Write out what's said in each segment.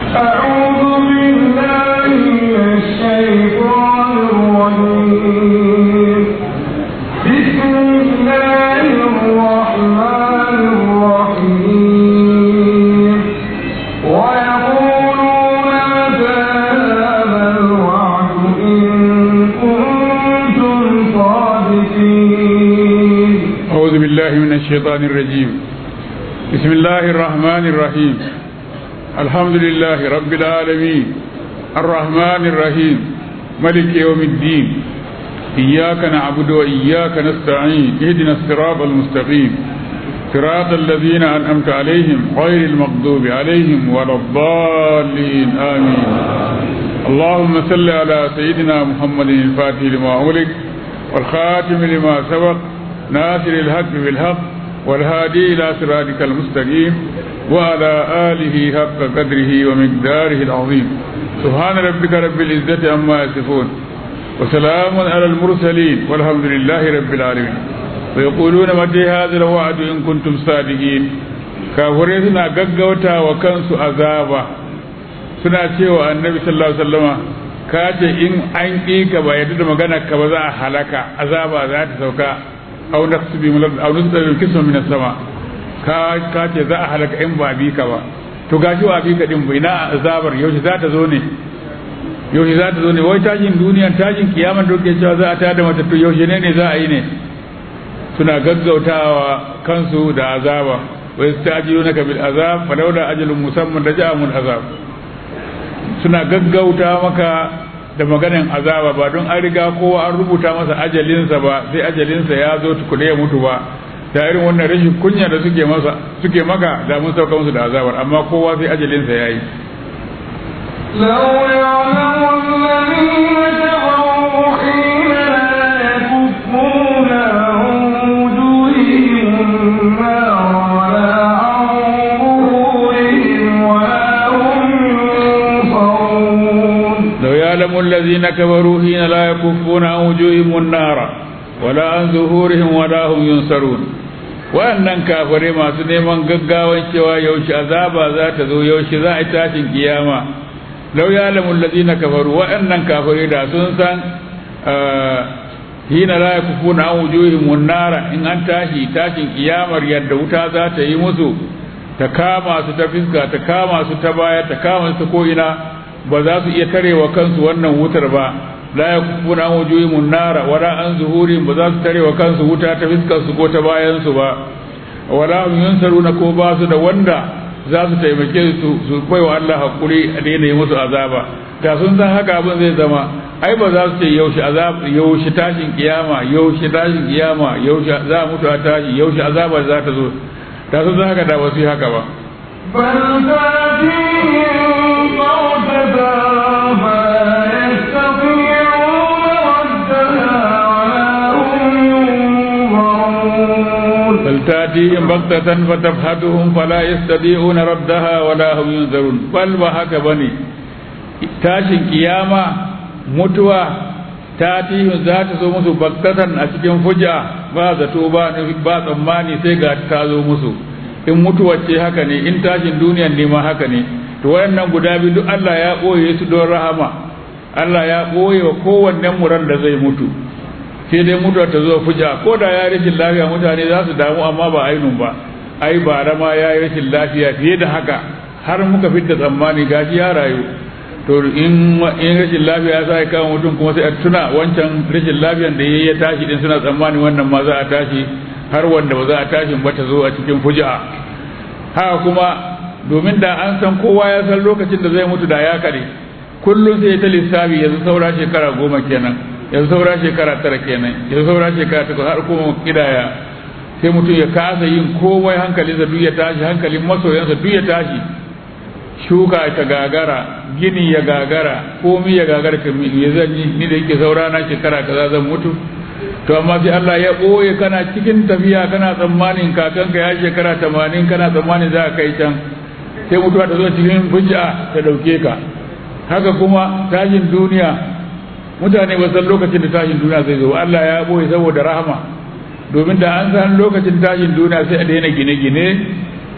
أعوذ بالله من الشيطان الرجيم بسم الله الرحمن الرحيم ويقولون متى هذا الوعد إن كنتم صادقين أعوذ بالله من الشيطان الرجيم بسم الله الرحمن الرحيم الحمد لله رب العالمين الرحمن الرحيم ملك يوم الدين إياك نعبد وإياك نستعين اهدنا الصراط المستقيم صراط الذين أنعمت عليهم غير المغضوب عليهم ولا الضالين آمين اللهم صل على سيدنا محمد الفاتح لما أغلق والخاتم لما سبق ناصر الحق بالحق والهادي إلى صراطك المستقيم وعلى آله حق قدره ومقداره العظيم سبحان ربك رب العزة عما يصفون وسلام على المرسلين والحمد لله رب العالمين ويقولون متى هذا الوعد إن كنتم صادقين kafirai suna gaggauta wa kansu azaba suna cewa annabi sallallahu alaihi wasallama ka ce in an ƙi ka ba yadda da magana ka ba za a halaka azaba za ta sauka aw naqsibi min aw nusbihu kisman min sama ka ka ce za a halaka in ba bi ka ba to gashi wa bi ka din bai na azabar yaushe za ta zo ne yaushe za ta zo ne wai tashin duniya tashin kiyama da ke cewa za a tada mata to yaushe ne ne za a yi ne suna gaggautawa kansu da azaba wa yastajilunaka bil azab falawla ajalun musamman raja'amul azab suna gaggauta maka da maganin azaba ba don an riga kowa an rubuta masa ajalinsa ba sai ajalinsa ya zo tukune ya mutu ba da irin wannan rashin kunya da suke masa suke maka da mun sauka musu da azabar amma kowa sai ajalinsa ya yi لو يعلم الذين كفروا حين لا يكفون عن وجوههم النار ولا عن ظهورهم ولا هم ينصرون لو يعلم الذين كفروا حين لا يكفون عن وجوههم النار ولا عن ظهورهم ولا هم ينصرون wa'annan kafirai masu neman gaggawan cewa yaushe azaba za ta zo yaushe za a yi tashin kiyama lau ya lamun lazina kafaru wa'annan kafirai da sun san hina la yakufuna an wujuhim nara in an tashi tashin kiyamar yadda wuta za ta yi musu ta kama su ta fiska ta kama su ta baya ta kama su ta ko'ina ba za su iya tarewa kansu wannan wutar ba la yakufuna an wujuhim nara wala an zuhurihim ba za su tarewa kansu wuta ta fiskar su ko ta bayan su ba wala hum yunsaruna ko ba su da wanda za su taimake su su bai wa Allah hakuri a daina yi musu azaba da sun san haka abin zai zama ai ba za su ce yaushe azab yaushe tashin kiyama yaushe tashin kiyama yaushe za a mutu a tashi yaushe azaba za ta zo da sun san haka da ba su yi haka ba بل تأتيهم بغتة فلا يستطيعون ردها ولا هم ينظرون بل تأتيهم بغتة فتبحثهم فلا يستطيعون ردها ولا هم ينذرون بل وهك بني tashin kiyama mutuwa tatihin za ta zo musu baktatan a cikin fuja ba zato ba ba tsammani sai ga ta zo musu in mutuwa ce haka ne in tashin duniyan ne ma haka ne to wayannan guda biyu duk Allah ya ɓoye su don rahama Allah ya ɓoye wa kowannen muran da zai mutu sai dai mutuwa ta zo fuja ko da ya rashin lafiya mutane za su damu amma ba ainun ba ai ba ma ya yi rashin lafiya fiye da haka har muka fitta tsammani gashi ya rayu to in in rashin lafiya ya sa ya kama mutum kuma sai a tuna wancan rashin lafiyan da yayi ya tashi din suna tsammani wannan ma za a tashi har wanda ba za a tashi ba ta zo a cikin fuja haka kuma domin da an san kowa ya san lokacin da zai mutu da ya kare kullum sai ta lissafi yanzu saura shekara goma kenan yanzu saura shekara tara kenan yanzu saura shekara takwas har kuma kidaya sai mutum ya kasa yin komai hankalinsa duk ya tashi hankalin masoyansa duk ya tashi shuka ta gagara gini ya gagara komi ya gagara ka ya zan yi ni da yake saura na shekara kaza zan mutu to amma sai Allah ya ɓoye kana cikin tafiya kana tsammanin kakanka ya shekara tamanin kana tsammanin za ka kai can sai mutuwa ta zo cikin hujja ta ɗauke ka haka kuma tashin duniya mutane ba san lokacin da tashin duniya zai zo Allah ya ɓoye saboda rahama domin da an san lokacin tashin duniya sai a daina gine-gine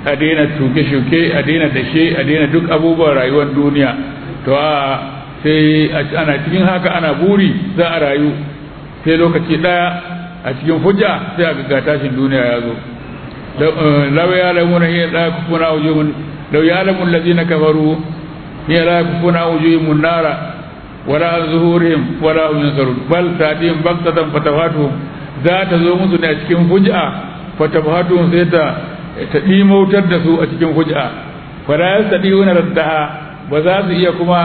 a daina tuke-shuke a daina dashe a daina duk abubuwan rayuwar duniya to a sai ana cikin haka ana buri za a rayu sai lokaci daya a cikin hujja sai a ga tashin duniya ya zo law ya lamuna hiya la kufuna wujuhun law ya lamun allazina kafaru hiya la kufuna wujuhum nara wala an zuhurihim wala hum yansarun bal tadin baktatan fatawatuhum za ta zo musu ne a cikin hujja fatawatuhum sai ta ta dimautar da su a cikin hujja fala yastadiuna raddaha ba za su iya kuma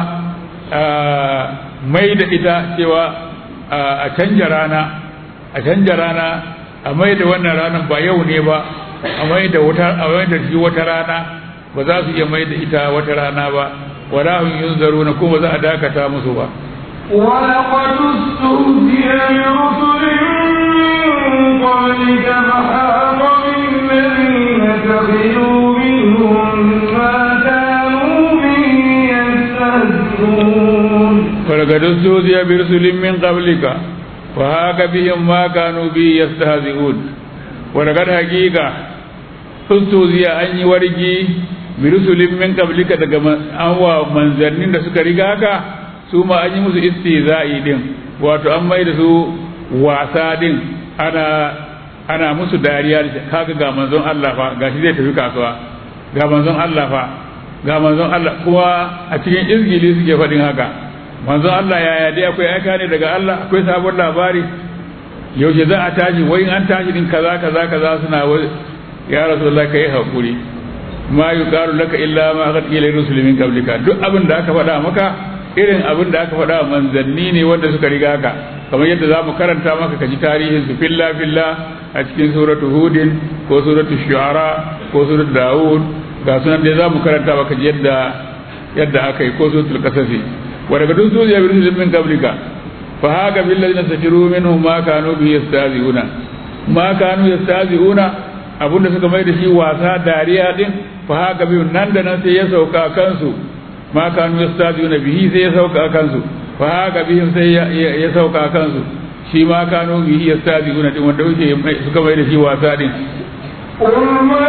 mai da ita cewa a canja rana a canja rana a mai da wannan ranar ba yau ne ba a mai da wata a mai da shi wata rana ba za su iya mai da ita wata rana ba wala hum yunzaruna kuma za a dakata musu ba ولقد استهزئ برسل من قبلك فحاق بالذين سخروا منهم ما كانوا به يستهزئون ولقد استهزئ برسل من قبلك وهاك بهم ما كانوا به يستهزئون ولقد حقيقة استهزئ أن يورجي برسل من قبلك daga an wa manzannin da suka riga ka su ma an yi musu istihza'i din wato an mai da su wasa din ana ana musu dariya kaga ga manzon Allah fa gashi zai tafi kasuwa ga manzon Allah fa ga manzon Allah kuma a cikin izgili suke faɗin haka manzon Allah yaya dai akwai aika ne daga Allah akwai sabon labari yaushe za a tashi wai an tashi din kaza kaza kaza suna wai ya rasulullah kai hakuri ma yuqalu laka illa ma qad qila rusul min qablika duk abin da aka faɗa maka irin abin da aka faɗa manzanni ne wanda suka riga ka kamar yadda za mu karanta maka kaji tarihin su filla filla a cikin suratu hudin ko suratu shu'ara ko suratu daud ga sunan da za mu karanta maka yadda yadda aka yi ko suratul qasasi wa daga duk zuciya bi rusul min qablika fa haka bil ladina sakiru minhum ma kanu bi yastazi'una ma kanu yastazi'una abunda suka mai da shi wasa dariya din fa haka bi nan da nan sai ya sauka kansu ma kanu yastazi'una bihi sai ya sauka kansu fa haka bihim sai ya sauka kansu shi ma kanu bihi yastazi'una din wanda yake suka mai da shi wasa din قل من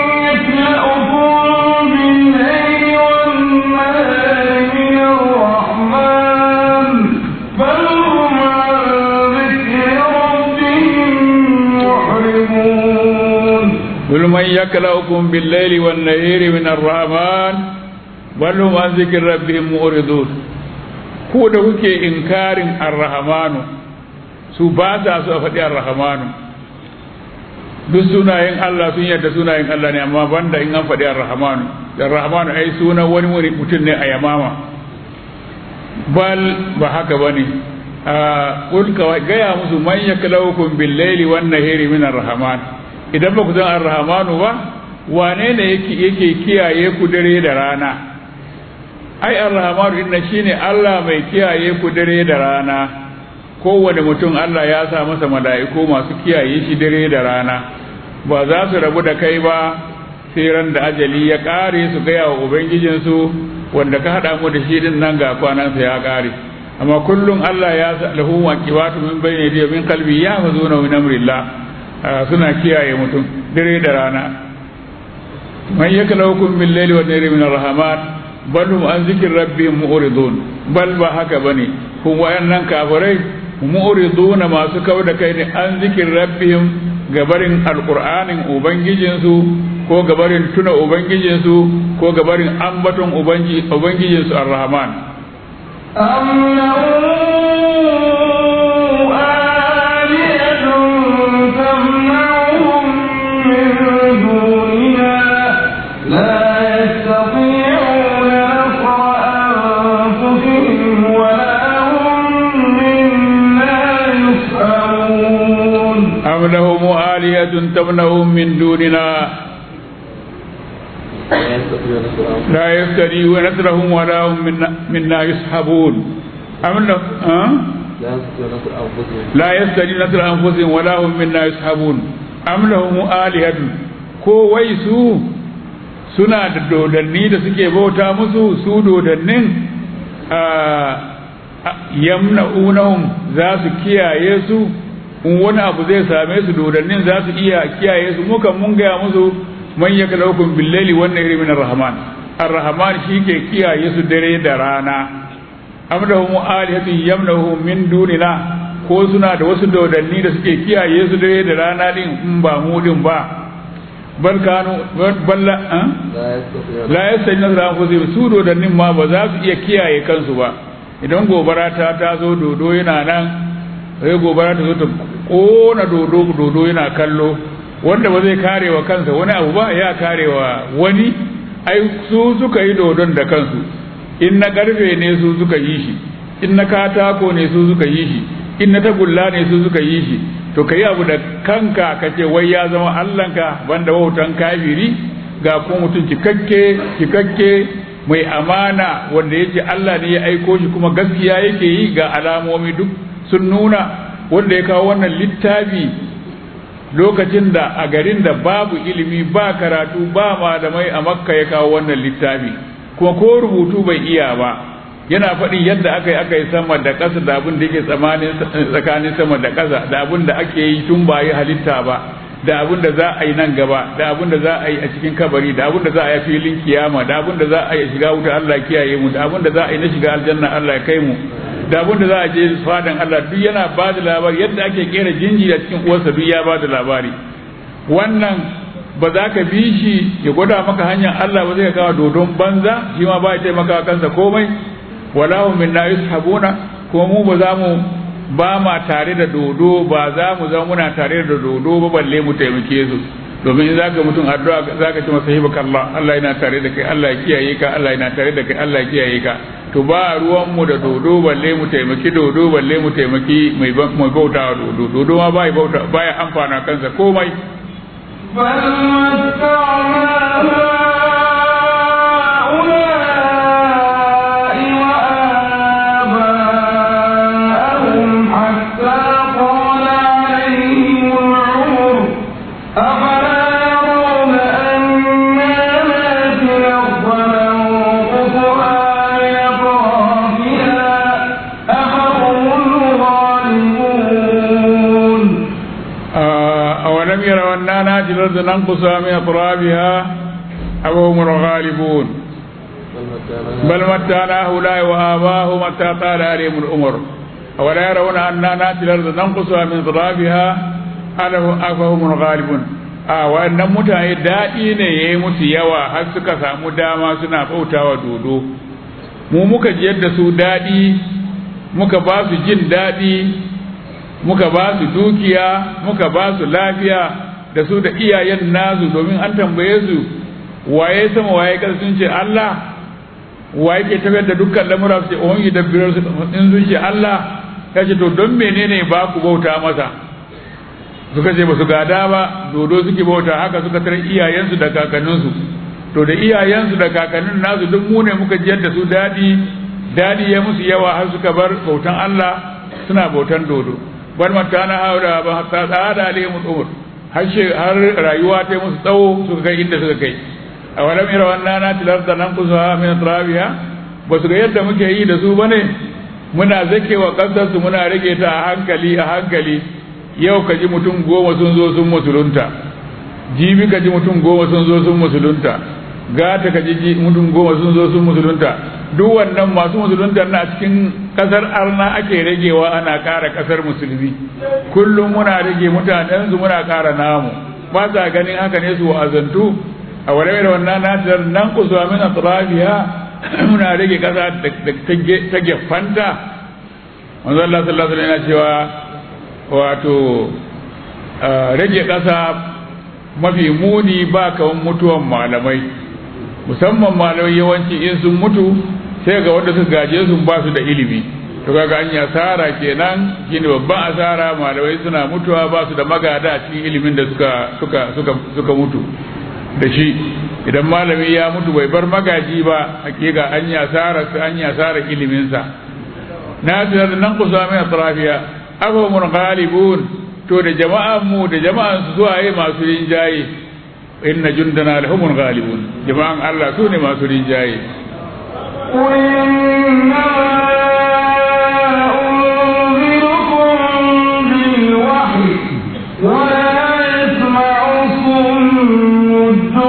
يكلأكم بالليل والنهار من الرحمن بل هم عن ذكر ربهم محرمون قل من يكلأكم بالليل والنهار من الرحمن بل هم عن ذكر ربهم معرضون ko da kuke inkarin arrahmanu su ba sa su a faɗi arrahmanu duk sunayen Allah sun yadda sunayen Allah ne amma banda in an faɗi arrahmanu arrahmanu ai sunan wani wani mutum ne a yamama bal ba haka bane a kulka gaya musu man yaklaukum bil laili wan nahari min arrahman idan ba ku san arrahmanu ba wane ne yake yake kiyaye ku dare da rana ai arrahmanu inna shine Allah mai kiyaye ku dare da rana kowane mutum Allah ya sa masa mala'iku masu kiyaye shi dare da rana ba za su rabu da kai ba sai ran da ajali ya kare su gaya wa ubangijinsu wanda ka haɗa mu da shi din nan ga kwanansa ya kare amma kullum Allah ya sa lahu waqibatu min bayni yadihi min qalbi ya mazuna min amrillah suna kiyaye mutum dare da rana man yakalaukum bil layli wan nahari min arrahman bal hum an zikri rabbihim mu'ridun bal ba haka bane kun wayannan kafirai mu'riduna masu kau da kai ne an zikin rabbihim gabarin alqur'anin ubangijinsu ko gabarin tuna ubangijinsu ko gabarin ambaton ubangijinsu arrahman أم له آلهة تمنعهم من دوننا لا يستطيعون نصر أنفسهم ولا هم منا يسحبون أم لهم آلهة تمنعهم من دوننا لا يستطيعون نصرهم ولا هم منا, منا يسحبون أم له أه؟ لا يستطيعون نصر أنفسهم ولا هم منا يسحبون أم لهم آلهة ko wai su suna da dodanni da suke bauta musu su dodannin yamna'unahum za su kiyaye su in wani abu zai same su dodannin za su iya kiyaye su mukan mun gaya musu man yakalaukum bil laili wan nahari min ar-rahman ar-rahman shi ke kiyaye su dare da rana am lahum alihatun yamnahum min dunina ko suna da wasu dodanni da suke kiyaye su dare da rana din in ba mu din ba bal kanu balla la yastani nasra anfusihim su dodannin ma ba za su iya kiyaye kansu ba idan gobara ta ta zo dodo yana nan sai gobara ta zo ta kona dodo dodo yana kallo wanda ba zai kare wa kansa wani abu ba ya kare wa wani ai su suka yi dodon da kansu in na karfe ne su suka yi shi in na katako ne su suka yi shi in na tagulla ne su suka yi shi to ka yi abu da kanka ka ce wai ya zama allanka banda wautan kafiri ga kuma mutum cikakke cikakke mai amana wanda yake Allah ne ya aiko shi kuma gaskiya yake yi ga alamomi duk sun nuna wanda ya kawo wannan littafi lokacin da a garin da babu ilimi ba karatu ba malamai a makka ya kawo wannan littafi kuma ko rubutu bai iya ba yana faɗin yadda aka yi aka yi sama da ƙasa da abin da yake tsakanin sama da ƙasa da abin da ake yi tun ba yi halitta ba da abin da za a yi nan gaba da abin da za a yi a cikin kabari da abin da za a yi filin kiyama da abin da za a yi shiga wuta Allah kiyaye mu da abin da za a yi na shiga aljanna Allah ya kai mu da abin da za a je fadan Allah duk yana ba da labari yadda ake kera jinji a cikin uwarsa duk ya ba da labari wannan ba za ka bi shi ya gwada maka hanyar Allah ba zai kawo dodon banza shi ma ba ya taimaka kansa komai wala hum minna yushabuna kuma mu ba za mu ba ma tare da dodo ba za mu zama muna tare da dodo ba balle mu taimake su domin in zaka mutum addu'a zaka ce masa hibaka Allah Allah yana tare da kai Allah ya kiyaye ka Allah yana tare da kai Allah ya kiyaye ka to ba ruwan mu da dodo balle mu taimaki dodo balle mu taimaki mai mai bauta dodo dodo ma bai bauta baya amfana kansa komai بل متعنا هؤلاء وآباءهم حتى طال عليهم العمر أفلا يرون أنا ناتي الأرض ننقصها من أطرافها أفهم الغالبون أولم يروا أننا ناتي الأرض ننقصها من أطرافها أو هم الغالبون بل متعنا هؤلاء وآباءهم حتى طال عليهم الأمر أولا يرون أننا ناتي الأرض ننقصها من أطرافها أفهم الغالبون a wannan mutane daɗi ne ya yi musu yawa har suka samu dama suna bautawa dodo mu muka ji yadda su daɗi muka ba su jin daɗi muka ba su dukiya muka ba su lafiya da su da iyayen nasu domin an tambaye su waye sama waye kasa sun ce Allah waye ke tafiyar da dukkan lamura su ce ohun yi dabbirar su in sun ce Allah ya ce to don menene ba ku bauta masa suka ce ba su gada ba dodo suke bauta haka suka tare iyayensu da kakanninsu to da iyayensu da kakannin nasu duk mu ne muka jiyar da su dadi dadi ya musu yawa har suka bar bautan Allah suna bautan dodo bar mata na haura ba hatta tsada alaihim umur har har rayuwa ta musu tsawo suka kai inda suka kai a walam ira wannan na tilar da nan kusa min trabiya ba su ga yadda muke yi da su bane muna zakewa kasar su muna rage ta a hankali a hankali yau ka ji mutum goma sun zo sun musulunta jibi ka ji mutum goma sun zo sun musulunta gata ka ji mutum goma sun zo sun musulunta duk wannan masu musulunta na cikin kasar arna ake ragewa ana kara kasar musulmi kullum muna rage mutanen su muna kara namu ba sa ganin haka ne su wa'azantu a wale da wannan natar nan kusa min atrafiya muna rage kasa ta gefanta manzo Allah sallallahu alaihi wasallam yana cewa wato rage ƙasa mafi muni ba kawan mutuwan malamai musamman malamai yawanci in sun mutu sai ga wanda suka gaje sun ba su da ilimi to kaga an yi asara kenan shine babban asara malamai suna mutuwa ba su da magada a cikin ilimin da suka suka suka suka mutu da shi idan malami ya mutu bai bar magaji ba hakika an yi asara an yi asara ilimin sa na da nan kusa mai atrafiya afahumul ghalibun to da jama'an mu da jama'an su zuwa yi masu rinjaye inna jundana lahumul ghalibun jama'an Allah su ne masu rinjaye ولا يسمع الصم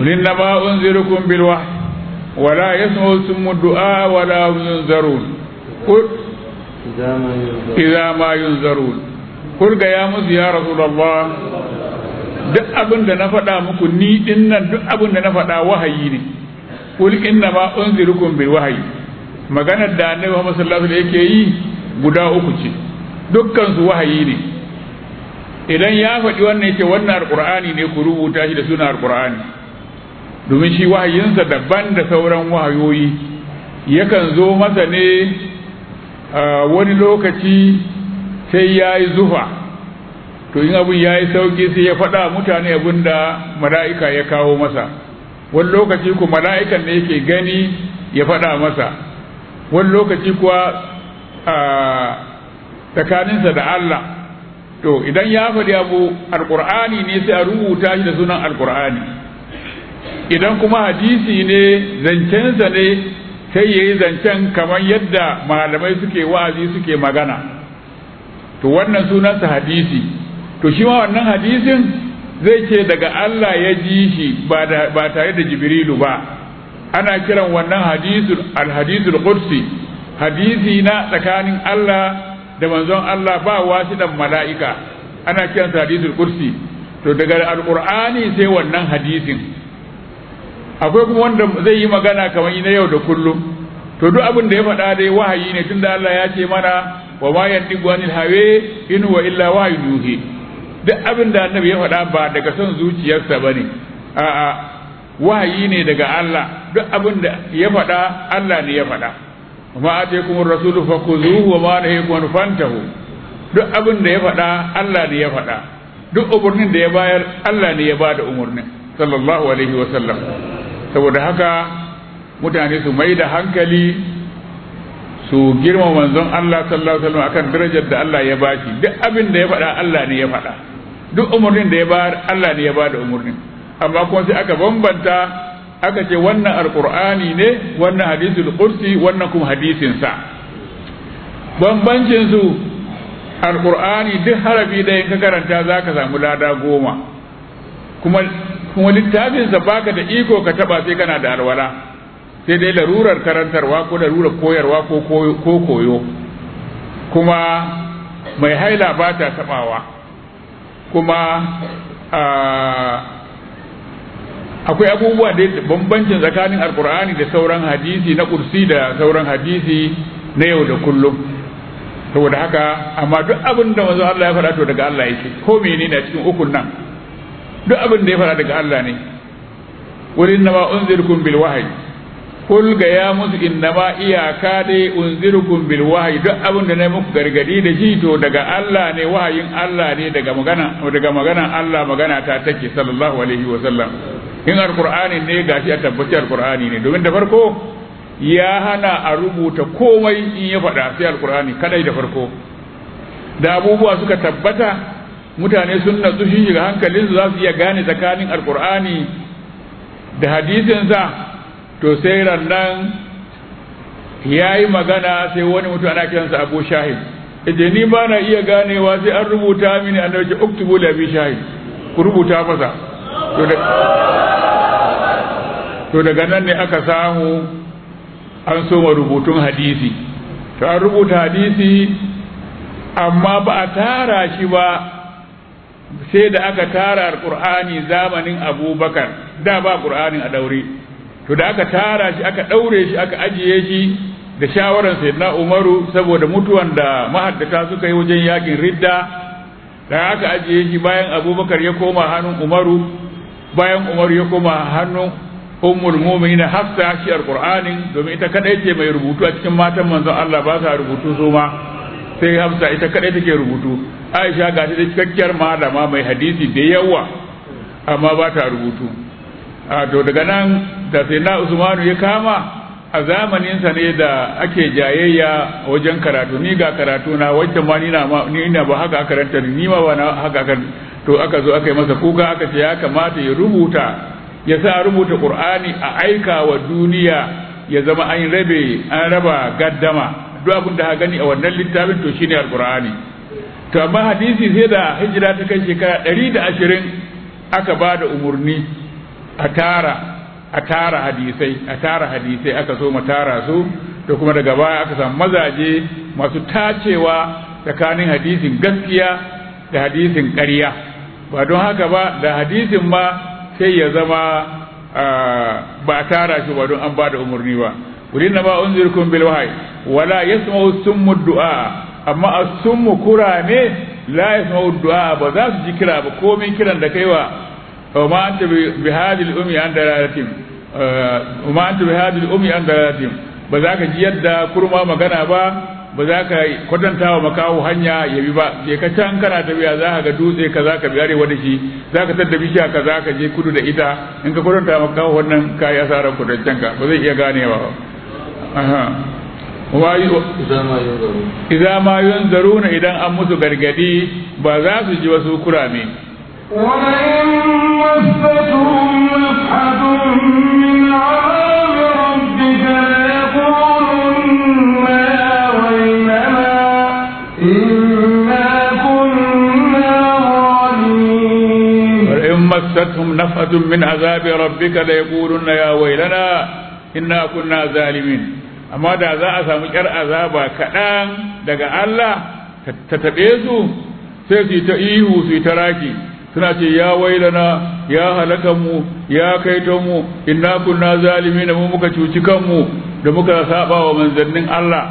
إنما أنذركم بالوحي ولا يسمع ثم الدعاء ولا هم ينذرون قل إذا ما ينذرون قل يا مز يا رسول الله duk abin da na faɗa muku ni din nan duk abin da na faɗa wahayi ne kul inna ma unzirukum bil wahyi maganar da annabi Muhammad sallallahu alaihi wasallam yake yi guda uku ce dukkan su wahayi ne idan ya faɗi wannan yake wannan alqur'ani ne ku rubuta shi da sunan alqur'ani domin shi wahayinsa daban da sauran wahayoyi yakan zo masa ne wani lokaci sai ya yi zufa to in abin ya yi sauki sai ya faɗa mutane abin da mala'ika ya kawo masa wani lokaci ku mala'ikan da yake gani ya faɗa masa wani lokaci kuwa tsakaninsa da Allah to idan ya faɗi abu alƙur'ani ne sai a rubuta shi da sunan alƙur'ani idan kuma hadisi ne zancensa ne sai ya yi zancen kamar yadda malamai suke wa'azi suke magana to wannan sunansa hadisi to shi ma wannan hadisin zai ce daga Allah ya ji shi ba tare da jibrilu ba ana kiran wannan hadisul alhadisul qudsi hadisi na tsakanin Allah da manzon Allah ba wasiɗan mala'ika ana kiransa hadisul qudsi to daga alqur'ani sai wannan hadisin akwai kuma wanda zai yi magana kamar na yau da kullum to duk abin da ya faɗa dai wahayi ne tunda Allah ya ce mana wa ma yantiqu anil hawa in huwa illa wahyu yuhi duk abin da annabi ya faɗa ba daga son zuciyarsa bane a'a wahayi ne daga Allah duk abin da ya faɗa Allah ne ya faɗa ma ataykum ar-rasulu fakhuzuhu wa ma nahayakum fantahu duk abin da ya faɗa Allah ne ya faɗa duk umurnin da ya bayar Allah ne ya bada umurnin sallallahu alaihi wa sallam saboda haka mutane su mai da hankali su girma manzon Allah sallallahu alaihi wasallam akan darajar da Allah ya bashi duk abin da ya faɗa Allah ne ya faɗa duk umurnin da ya bayar Allah ne ya bada umurnin amma kuma sai aka bambanta aka ce wannan alqur'ani ne wannan hadisul qudsi wannan kuma hadisin sa bambancin su alqur'ani duk harafi da in ka karanta zaka samu lada goma kuma kuma littafinsa baka da iko ka taba sai kana da alwala sai dai larurar karantarwa ko larurar koyarwa ko koyo kuma mai haila ba ta tabawa kuma akwai abubuwa da bambancin tsakanin alkur'ani da sauran hadisi na kursi da sauran hadisi na yau da kullum saboda haka amma duk abin da manzo Allah ya faɗa to daga Allah yake ko menene a cikin ukun nan duk abin da ya fara daga Allah ne wurin nama unzirkum bil wahyi kul ga ya musu innama iyaka dai unzirkum bil wahyi duk abin da na muku gargadi da shi to daga Allah ne wahayin Allah ne daga magana daga magana Allah magana ta take sallallahu alaihi wa sallam in alqur'ani ne gashi a tabbaci alqur'ani ne domin da farko ya hana a rubuta komai in ya faɗa sai alqur'ani kadai da farko da abubuwa suka tabbata mutane sun natsu shi shiga hankalinsu za su iya gane tsakanin alkur'ani da hadisinsa to sai rannan ya yi magana sai wani mutum ana kiransa abu shahid ije ni ba na iya ganewa sai an rubuta mini a nauce uktubu da bi shahid ku rubuta masa to daga nan ne aka samu an soma rubutun hadisi to an rubuta hadisi amma ba a tara shi ba sai da aka tara alkur'ani zamanin abubakar da ba qur'anin a daure to da aka tara shi aka daure shi aka ajiye shi da shawaran sayyidina umaru saboda mutuwan da mahaddata suka yi wajen yakin ridda da aka ajiye shi bayan abubakar ya koma hannun umaru bayan umaru ya koma hannun ummul mu'minin hafsa shi alqur'anin domin ita kadai ce mai rubutu a cikin matan manzon Allah ba sa rubutu su ma sai hafsa ita kadai take rubutu aisha ga ta da cikakkiyar malama mai hadisi da yawa amma ba ta rubutu a to daga nan da sai na usmanu ya kama a zamaninsa ne da ake jayayya wajen karatu ni ga karatu na wacce ma ni na ni na ba haka karanta ni ma ba na haka kan to aka zo aka yi masa kuka aka ce ya kamata ya rubuta ya sa rubuta qur'ani a aika wa duniya ya zama an rabe an raba gaddama duk abin da ha gani a wannan littafin to shine alqur'ani to amma hadisi sai da hijira ta kai shekara ɗari da ashirin aka ba da umarni a tara a tara hadisai a tara hadisai aka so mu tara su da kuma daga baya aka samu mazaje masu tacewa tsakanin hadisin gaskiya da hadisin ƙarya ba don haka ba da hadisin ma sai ya zama ba a tara shi ba don an ba da umarni ba wurin na ba unzirkum bil wahyi wala yasma'u summu du'a amma as-summu kurame la yasma'u du'a ba za su ji kira ba komai kiran da kaiwa وما أنت بهذه الأمي عن دلالتهم وما أنت بهذه الأمي عن دلالتهم بذاك جيد كرما مغانا با بذاك kwatanta wa makawo hanya ya bi ba je ka can kana tafiya za ka ga dutse ka za ka bi arewa da shi za ka tadda bishiya ka za ka je kudu da ita in ka kwatanta wa makawo wannan ka yi asarar kudancen ka ba zai iya ganewa ba aha idza ma yunzaruna idan an musu gargadi ba za su ji wasu kurame ولئن مستهم نفحة من عذاب ربك ليقولن يا ويلنا إنا كنا ظالمين ولئن مستهم نفحة من عذاب ربك ليقولن يا ويلنا إنا كنا ظالمين amma da za a samu ƙyar azaba kaɗan daga Allah ta taɓe su sai su yi ta ihu su yi ta raki suna ce ya wailana ya halaka mu ya kaito mu inna kunna zalimin mu muka cuci kanmu da muka saba wa manzannin Allah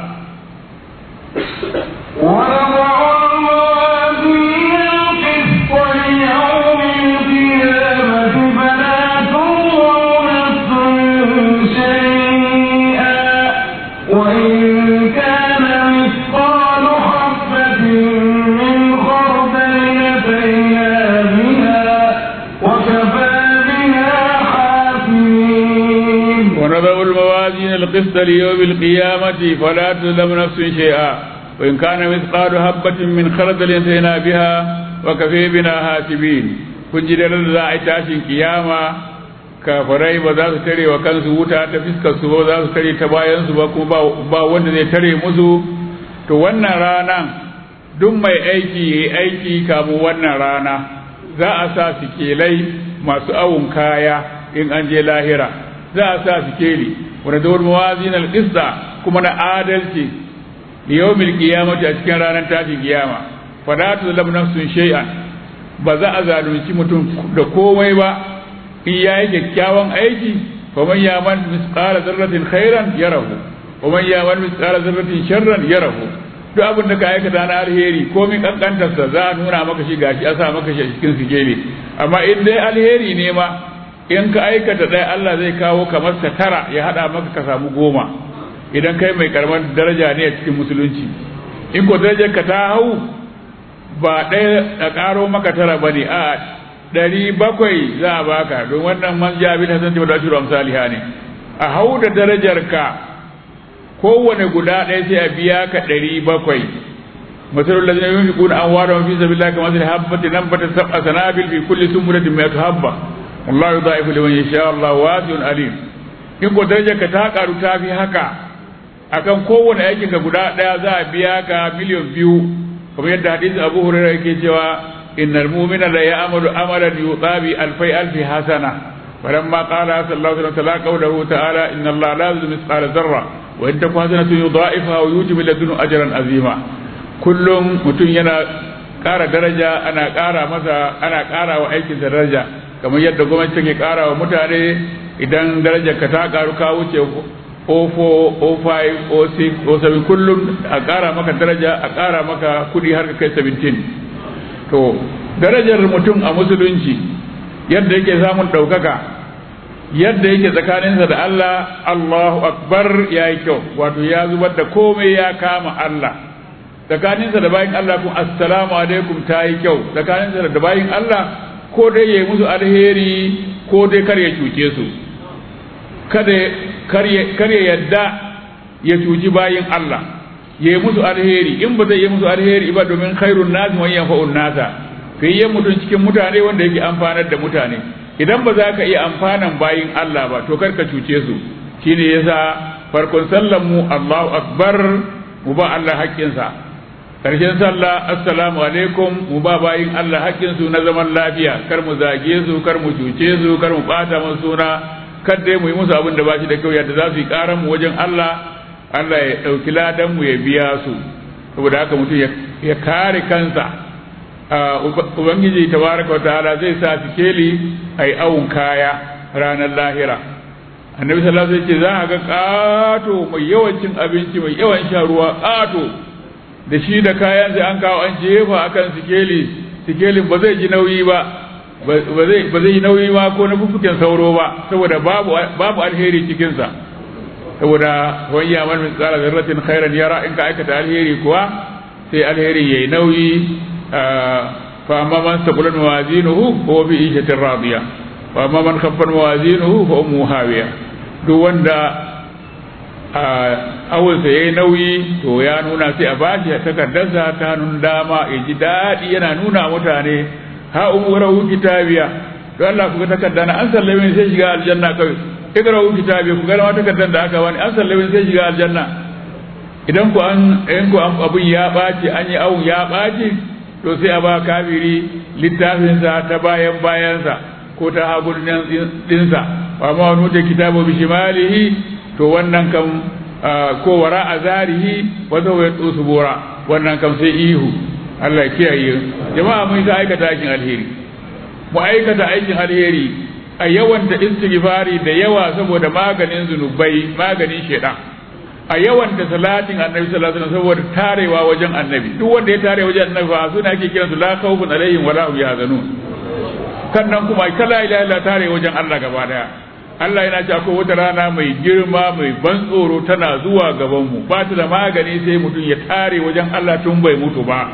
ونضع الموازين القسط ليوم القيامة فلا تظلم نفس شيئا وإن كان مثقال حبة من خردل انتهينا بها وكفي بنا حاسبين kun ji da za a yi tashin kiyama kafirai ba za su tare wa kansu wuta ta fiskar su ba za su tare ta bayan su ba kuma ba wanda zai tare musu to wannan ranan duk mai aiki yayi aiki kamun wannan rana za a sa sikelai masu awun kaya in an je lahira za a sa sikeli wanda da wani mawazin alƙista kuma na adalci da yau mil kiyamata a cikin ranar tashin kiyama fada ta zalam nafsun shay'an ba za a zalunci mutum da komai ba in ya yi kyakkyawan aiki fa man yaman misqala zarratin khairan yarahu wa man yaman misqala zarratin sharran yarahu duk abin da ka aikata na alheri komai kankantarsa za a nuna maka shi gashi a sa maka shi a cikin sikeli amma in dai alheri ne ma in ka aikata ɗaya Allah zai kawo kamar sa tara ya haɗa maka ka samu goma idan kai mai karamar daraja ne a cikin musulunci in ko darajar ka ta hau ba ɗaya a ƙaro maka tara ba ne a ɗari bakwai za a baka don wannan man jabi ta san da shiru amsaliha ne a hau da darajar ka kowane guda ɗaya sai a biya ka ɗari bakwai masalul ladina yunfiquna amwalahum fi sabilillahi kamathali habbatin nabatat sab'a sanabil fi kulli sunbulatin mi'atu habba wallahu yudha'ifu liman yasha Allah wasi'un alim in ko darajar ka ta karu ta fi haka akan kowane aikin ka guda daya za a biya ka miliyan biyu kamar yadda hadisi Abu Hurairah yake cewa innal mu'mina la ya'malu amalan yuqabi alfai alfi hasana فلما قال صلى الله عليه وسلم قوله تعالى إن الله لا يظلم مثقال ذرة وإن تكن حسنة يضاعفها ويوجب لدنه أجرا عظيما كل متن ينا ƙara daraja ana ƙara masa ana ƙara wa aikinsa daraja kamar yadda gwamnati take kara wa mutane idan darajar ka ta karu ka wuce 04 05 06 07 kullum a kara maka daraja a kara maka kudi har ka kai 17 to darajar mutum a musulunci yadda yake samun ɗaukaka yadda yake tsakaninsa da Allah Allahu akbar ya yi kyau wato ya zubar da komai ya kama Allah tsakaninsa da bayin Allah kuma assalamu alaikum ta yi kyau tsakaninsa da bayin Allah ko dai ya yi musu alheri ko dai kar ya cuce su kada kar ya yadda ya cuci bayin Allah ya yi musu alheri in ba zai yi musu alheri ba domin khairun nasi wa yanfa'un nasa fiye mutum cikin mutane wanda yake amfanar da mutane idan ba za ka iya amfanan bayin Allah ba to kar ka cuce su shine yasa farkon sallan mu Allahu akbar mu ba Allah haƙƙinsa karshen sallah assalamu alaikum mu ba bayin Allah hakkin su na zaman lafiya kar mu zage su kar mu cuce su kar mu bata musu suna kar dai mu yi musu abin da ba shi da kyau yadda za su yi karan mu wajen Allah Allah ya dauki ladan mu ya biya su saboda haka mutum ya kare kansa ubangiji tabaraka ta'ala zai sa sikeli ai awun kaya ranar lahira annabi sallallahu alaihi wasallam ce za a ga kato mai yawan cin abinci mai yawan sha ruwa kato da shi da kayan sai an kawo an jefa akan sikeli sikelin ba zai ji nauyi ba ba zai ba zai yi nauyi ma ko na fufuken sauro ba saboda babu babu alheri cikin sa saboda wani yaman min tsara zarratin khairan yara in ka aikata alheri kuwa sai alheri yayi nauyi fa amma man saqulat mawazinuhu huwa fi ishatin radiya wa amma man khaffat mawazinuhu fa ummu hawiya duk wanda awulsa yayi nauyi to ya nuna sai a bashi takardarsa ta hannun dama ya ji daɗi yana nuna mutane ha umurahu kitabiya to Allah ku ga takarda na an sallame sai shiga aljanna kai ikrahu kitabiya ku ga ma takardar da aka wani an sallame sai shiga aljanna idan ku an in ku an abun ya baci an yi awun ya baci to sai a ba kafiri littafinsa ta bayan bayansa ko ta hagun dinsa wa ma wani da kitabu bi shimalihi to wannan kam ko wara a zarihi wata wai tsosu bora wannan kam sai ihu Allah kiyaye jama'a mun ta aikata aikin alheri mu aikata aikin alheri a yawan da istighfari da yawa saboda maganin zunubai maganin shedan a yawan da salatin annabi sallallahu alaihi wasallam saboda tarewa wajen annabi duk wanda ya tare wajen annabi fa suna ake kiransu la khawfun alaihim wala hum yahzanun sannan kuma kala ila ila tare wajen Allah gaba daya Allah yana cewa akwai wata rana mai girma mai ban tsoro tana zuwa gaban mu ba ta da magani sai mutum ya tare wajen Allah tun bai mutu ba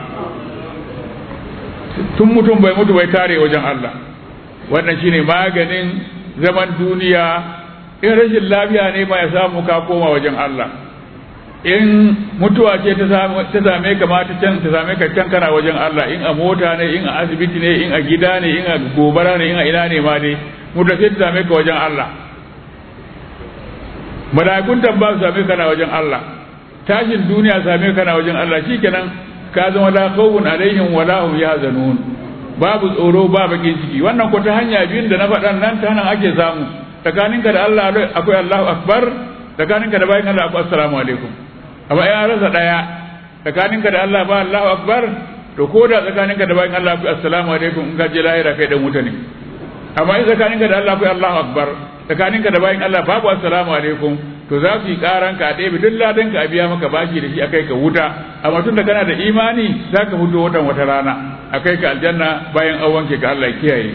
tun mutum bai mutu bai tare wajen Allah wannan shine maganin zaman duniya in rashin lafiya ne ma ya samu ka koma wajen Allah in mutuwa ce ta same ka ma ta can ta same ka can kana wajen Allah in a mota ne in a asibiti ne in a gida ne in a gobara ne in a ina ne ma ne mutuwa ce ta same ka wajen Allah mala'ikun ba su same ka na wajen Allah tashin duniya same ka na wajen Allah shikenan ka zama la khawfun alaihim wala hum yahzanun babu tsoro ba bakin ciki wannan ko ta hanya biyun da na faɗan nan ta nan ake samu tsakaninka da Allah akwai Allahu akbar tsakaninka da bayan Allah akwai assalamu alaikum amma ya rasa daya tsakaninka da Allah ba Allahu akbar to ko da tsakaninka da bayan Allah akwai assalamu alaikum in ka je lahira kai dan wuta ne amma in tsakaninka da Allah akwai Allahu akbar tsakaninka da bayan Allah babu assalamu alaikum to za su yi karan ka ɗaya duk ladan ka a biya maka bashi da shi akai ka wuta amma tun da kana da imani za ka fito watan wata rana akai ka aljanna bayan an wanke ka Allah kiyaye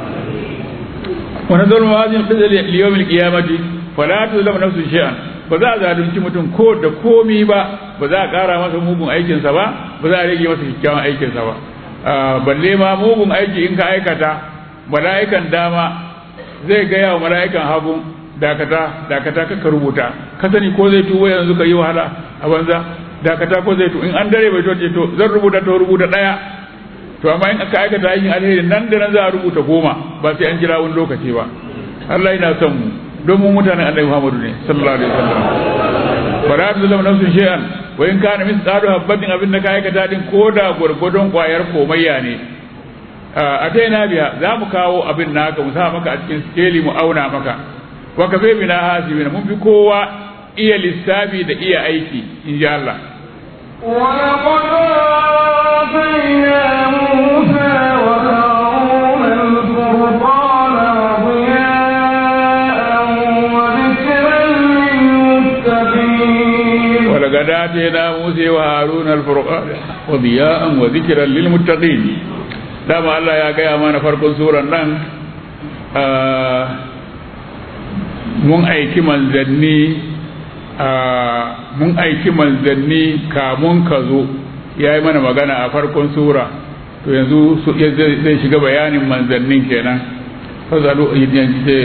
wani zalma wazin fizil liyawmil qiyamati fala tuzlamu nafsun shay'an ba za a zalunci mutum ko da komi ba ba za a ƙara masa mugun aikinsa ba ba za a rage masa kyakkyawan aikinsa ba balle ma mugun aiki in ka aikata mala'ikan dama zai gaya wa mala'ikan hagu dakata dakata ka rubuta ka sani ko zai tuwo yanzu ka yi wahala a banza dakata ko zai tu in an dare bai to to zan rubuta to rubuta daya to amma in aka aikata aikin alheri nan da nan za a rubuta goma ba sai an jira wani lokaci ba Allah yana son mu don mu mutanen Annabi Muhammadu ne sallallahu alaihi wasallam fara da zama nafsun shay'an wa in kana misqalu habatin abin da ka aikata din koda gurgudun kwayar komayya ne a ta yana biya za mu kawo abin naka mu sa maka a cikin skeli mu auna maka wa ka bai bina hasibina mun fi kowa iya lissafi da iya aiki in ji Allah ولقد آتينا موسى وهارون الفرقان وضياء وذكرا للمتقين ولقد آتينا موسى وهارون الفرقان وضياء وذكرا للمتقين dama Allah ya gaya mana farkon suran nan mun aiki manzanni mun aiki manzanni kamun ka zo ya yi mana magana a farkon sura to yanzu zai shiga bayanin manzannin kenan fasalu yanzu ce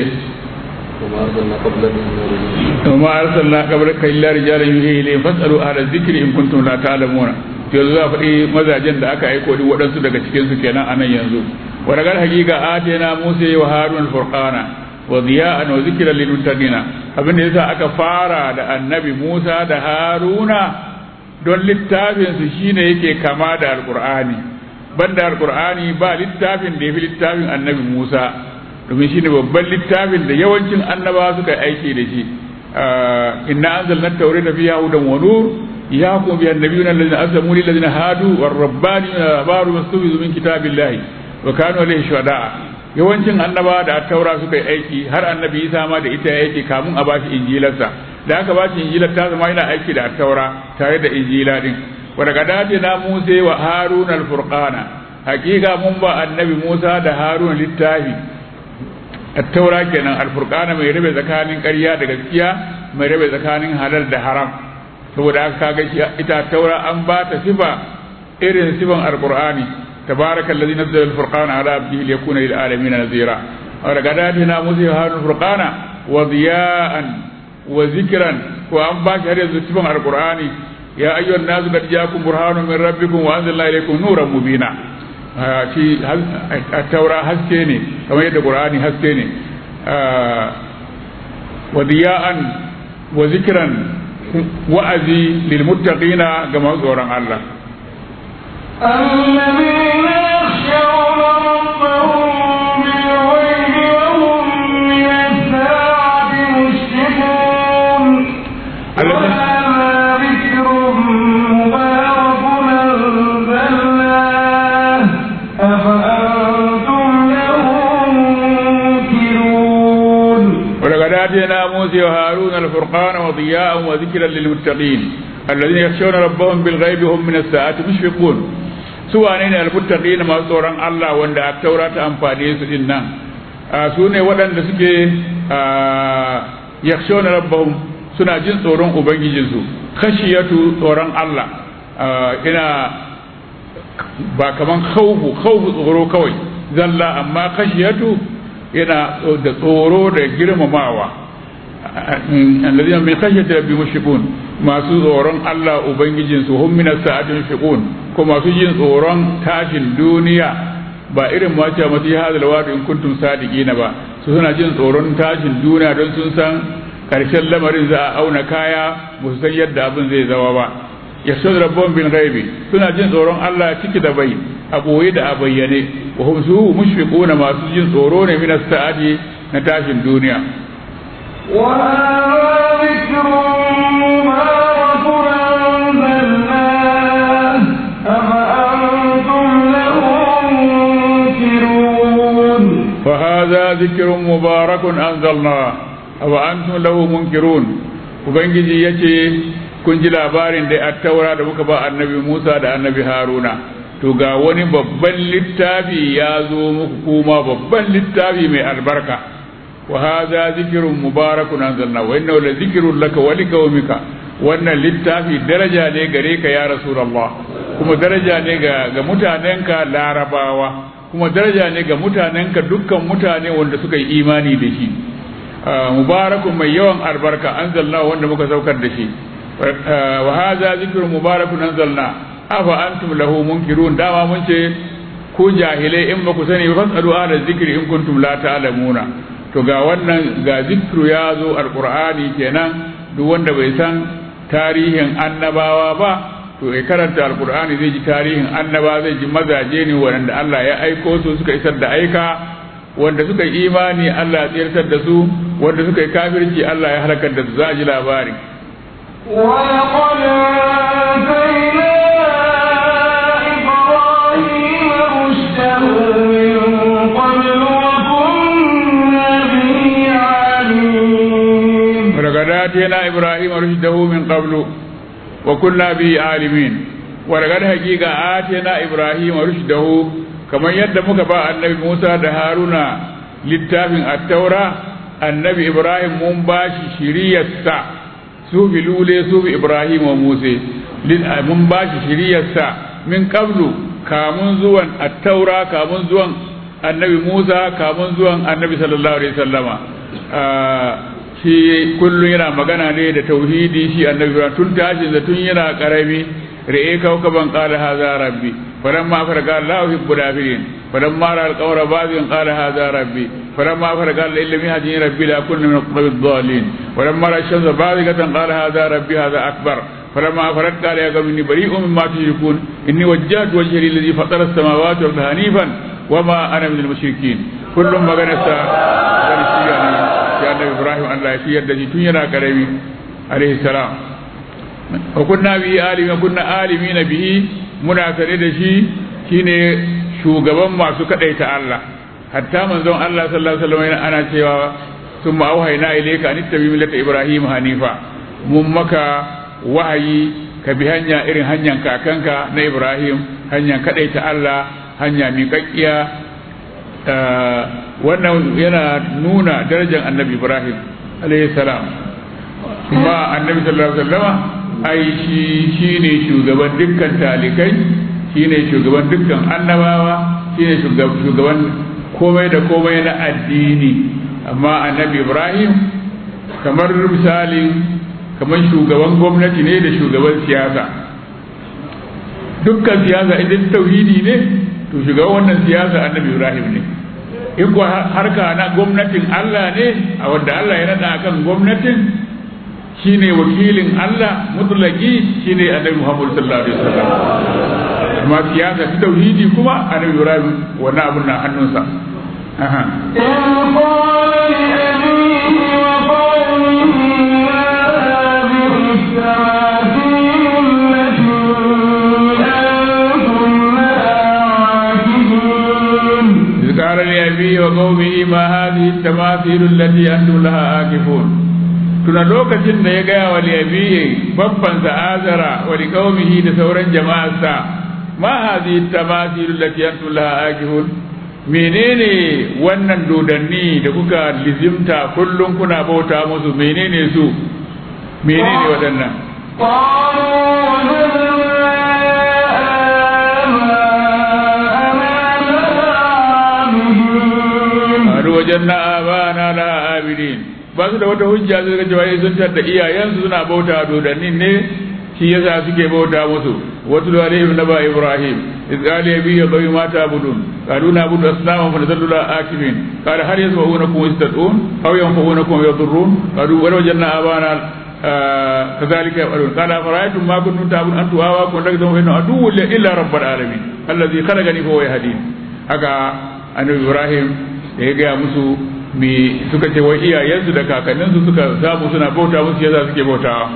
وما أرسلنا قبلك إلا رجالا يوحي إليهم فاسألوا أهل الذكر إن كنتم لا تعلمون yanzu za a faɗi mazajen da aka aiko duk waɗansu daga cikin su kenan a nan yanzu wa daga hakika atena musa wa harun al-furqana wa ziya'an wa zikran lil muttaqina abinda yasa aka fara da annabi musa da haruna don littafin su shine yake kama da alqur'ani banda alqur'ani ba littafin da yafi littafin annabi Musa domin shine babban littafin da yawancin annabawa suka yi aiki da shi inna anzalna at-taurata fiha hudan wa nur yahkum biha an-nabiyyuna alladhina aslamu lil ladina hadu war-rabbaniyuna baru mastubizu min kitabillahi wa kanu alayhi shuhada'a yawancin annabawa da at-taura suka yi aiki har annabi Isa ma da ita yake kamun a bashi injilarsa da aka bashi injilar ta zama yana aiki da at-taura tare da injila din wa daga dade na Musa wa Harun al-Furqana hakika mun ba annabi Musa da Harun littafi attaura kenan alfurqana mai rabe tsakanin ƙarya da gaskiya mai rabe tsakanin halal da haram saboda haka kaga shi ita taura an ba ta sifa irin sifan alqur'ani tabaraka allazi nazzala alfurqana ala abdihi liyakuna lil alamin nazira aw daga dadina musa harun furqana wa diya'an wa zikran ko an ba shi har yanzu sifan alqur'ani ya ayyuhan nasu qad ja'akum burhanun min rabbikum wa anzalna ilaykum nuran mubina shi taura haske ne kamar yadda qur'ani haske ne wa diya'an wa zikran wa'azi lil muttaqina ga masu tsoron Allah الذين يخشون ربهم بالغيب وهم من الساعة مشفقون وهذا ذكر مبارك أنزلناه أفأنتم له منكرون ولقد آتينا موسى وهارون الفرقان وضياء وذكرا للمتقين الذين يخشون ربهم بالغيب هم من الساعة مشفقون سواء المتقين ما tsoron Allah wanda a taura ta amfane su din nan su ne waɗanda suke yakshona rabbahum suna jin tsoron ubangijinsu khashiyatu tsoron Allah ina ba kaman khawfu khawfu tsoro kawai zalla amma khashiyatu yana da tsoro da girmamawa alladhina min khashyati rabbi mushfiqun masu tsoron Allah ubangijin su hum min as-sa'ati mushfiqun ko masu jin tsoron tashin duniya ba irin ma ce masu yi hadal wadu in kuntum sadiqina ba su suna jin tsoron tashin duniya don sun san karshen lamarin za a auna kaya ba su san yadda abin zai zama ba yasud rabbun bil ghaibi suna jin tsoron Allah ciki da bai a boye da a bayyane wa hum su mushfiquna masu jin tsoro ne min as-sa'ati na tashin duniya وهذا ذكر مبارك أنزلناه أفأنتم له منكرون وهذا ذكر مبارك أنزلناه أفأنتم له منكرون ubangiji ya ce kun ji labarin da attaura da muka ba annabi musa da annabi haruna to ga wani babban littafi ya zo muku kuma babban littafi mai albarka wa hadha zikrun mubarakun anzalna wa innahu la zikrun laka wa liqaumika wannan littafi daraja ne gare ka ya rasulullah kuma daraja ne ga ga mutanenka larabawa kuma daraja ne ga mutanenka dukkan mutane wanda suka yi imani da shi mubarakun mai yawan albarka anzalna wanda muka saukar da shi wa hadha zikrun mubarakun anzalna afa antum lahu munkirun dama mun ce ku jahilai in ba ku sani ba fasalu ala zikri in kuntum la ta'lamuna to ga wannan ga zikru ya zo alqur'ani kenan duk wanda bai san tarihin annabawa ba to ya karanta alqur'ani zai ji tarihin annaba zai ji mazaje ne wanda Allah ya aiko su suka isar da aika wanda suka yi imani Allah ya tsirtar da su wanda suka yi kafirci Allah ya halakar da su za a ji labari ولقد آتينا إبراهيم رشده من قبل وكنا به عالمين ولقد آتينا إبراهيم رشده من قبل وكنا به عالمين ولقد حقيقة آتينا إبراهيم رشده kamar yadda muka ba annabi Musa da Haruna littafin attaura annabi Ibrahim mun ba shi shiriyarsa su bi lule su bi Ibrahim wa Musa mun ba shi shiriyarsa min qablu kamun zuwan attaura kamun zuwan annabi Musa kamun zuwan annabi sallallahu alaihi wasallama shi kullum yana magana ne da tauhidi shi annabi Ibrahim tun tashin da tun yana karami ra'e kaukaban qala hadha rabbi فلما فرق الله يحب الآخرين فلما رأى القمر باذيا قال هذا ربي فلما فرق قال إن لم يهدني ربي لأكون من القوم الضالين ولما رأى الشمس باذقة قال هذا ربي هذا أكبر فلما فرت قال يا قوم إني بريء مما تشركون إني وجهت وجهي للذي فطر السماوات والأرض حنيفا وما أنا من المشركين كل ما غنسا يا النبي إبراهيم أن لا يشير الذي تنينا كريم عليه السلام وكنا به آلمين وكنا آلمين به muna tare da shi shine shugaban masu kadaita Allah hatta manzon Allah sallallahu alaihi wasallam ana cewa ثم أوحينا إليك أن اتبع ملة إبراهيم حنيفا mun maka wahayi ka bi hanya irin hanyar kakanka na Ibrahim hanyar kadaita Allah hanya miƙaƙƙiya wannan yana nuna darajar annabi Ibrahim alayhi salam kuma annabi sallallahu alaihi wasallama ai shi shine shugaban dukkan talikai shine shugaban dukkan annabawa shine shugaban komai da komai na addini amma annabi Ibrahim kamar misalin kamar shugaban gwamnati ne da shugaban siyasa dukkan siyasa idan tauhidi ne to shugaban wannan siyasa annabi ibrahim ne in kuwa harka na gwamnatin allah ne a wanda allah ya nada akan gwamnatin shine wakilin allah mutlaki shine annabi muhammadu sallallahu alaihi wasallam amma siyasa ta tauhidi kuma annabi ibrahim wannan abun na hannunsa aha قال لأبيه وقومه ما هذه التماثيل التي أنتم لها آكفون tuna lokacin da ya gaya wa liyabiye babban azara wa liqaumihi da sauran jama'arsa ma hadhihi tamathil allati antum laha akihun menene wannan dodanni da kuka lizimta kullum kuna bauta musu menene su menene waɗannan wajen na abana la abidin ba su da wata hujja su ga cewa sun tada iyayensu suna bauta dodannin ne shi yasa suke bauta musu wato da alaihim naba ibrahim iz qala yabi ya qawi ma ta'budun qalu na'budu asnaman fa nadallu la akibin qala hal yasma'unakum yastad'un aw yanfa'unakum yadurrun qalu wa wajanna abana كذلك يفعلون قال أفرأيتم ما كنتم تعبدون أنتم وآباؤكم لكم فإنه عدو إلا رب العالمين الذي خلقني فهو يهدين haka annabi Ibrahim da ya gaya musu me suka ce wai iyayensu da kakanninsu suka samu suna bauta musu yasa suke bautawa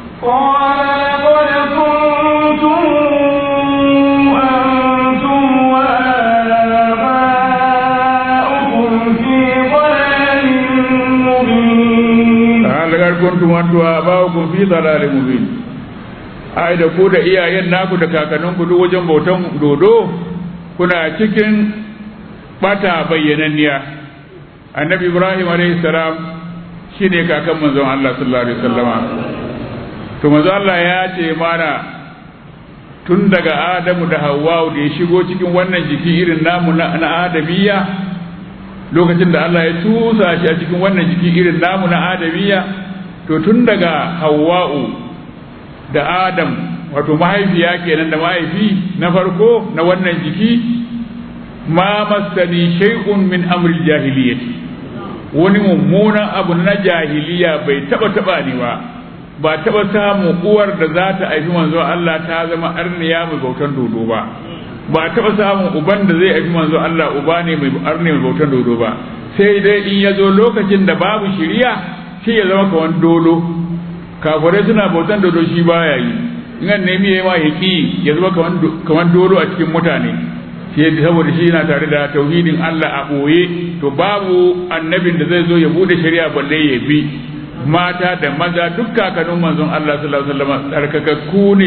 lagar kuntum antu abaukum fi dalalin mubin ai da ku da iyayen naku da kakanninku duk wajen bautan dodo kuna cikin bata bayyananniya annabi ibrahim alayhi salam shine kakan manzon Allah sallallahu alaihi wasallama to manzon Allah ya ce mana tun daga adamu da hawwa da ya shigo cikin wannan jiki irin namu na adamiyya lokacin da Allah ya tusa shi a cikin wannan jiki irin namu na adamiyya to tun daga hawwa'u da adam wato mahaifiya kenan da mahaifi na farko na wannan jiki ma masani shay'un min amri jahiliyyati wani mummunan abu na jahiliya bai taba taba ni ba ba taba samu uwar da za ta haifi manzo Allah ta zama arniya mai bautan dodo ba ba taba samun uban da zai haifi manzo Allah uba ne mai arne mai bautan dodo ba sai dai in ya zo lokacin da babu shiriya shi ya zama kawan dolo kafirai suna bautan dodo shi baya yi in an nemi ya ma yaki ya zama kawan dolo a cikin mutane shi saboda shi yana tare da tauhidin Allah a ɓoye to babu annabin da zai zo ya bude shari'a balle ya bi mata da maza duk kakannin manzon Allah sallallahu alaihi wasallam tsarkakakku ne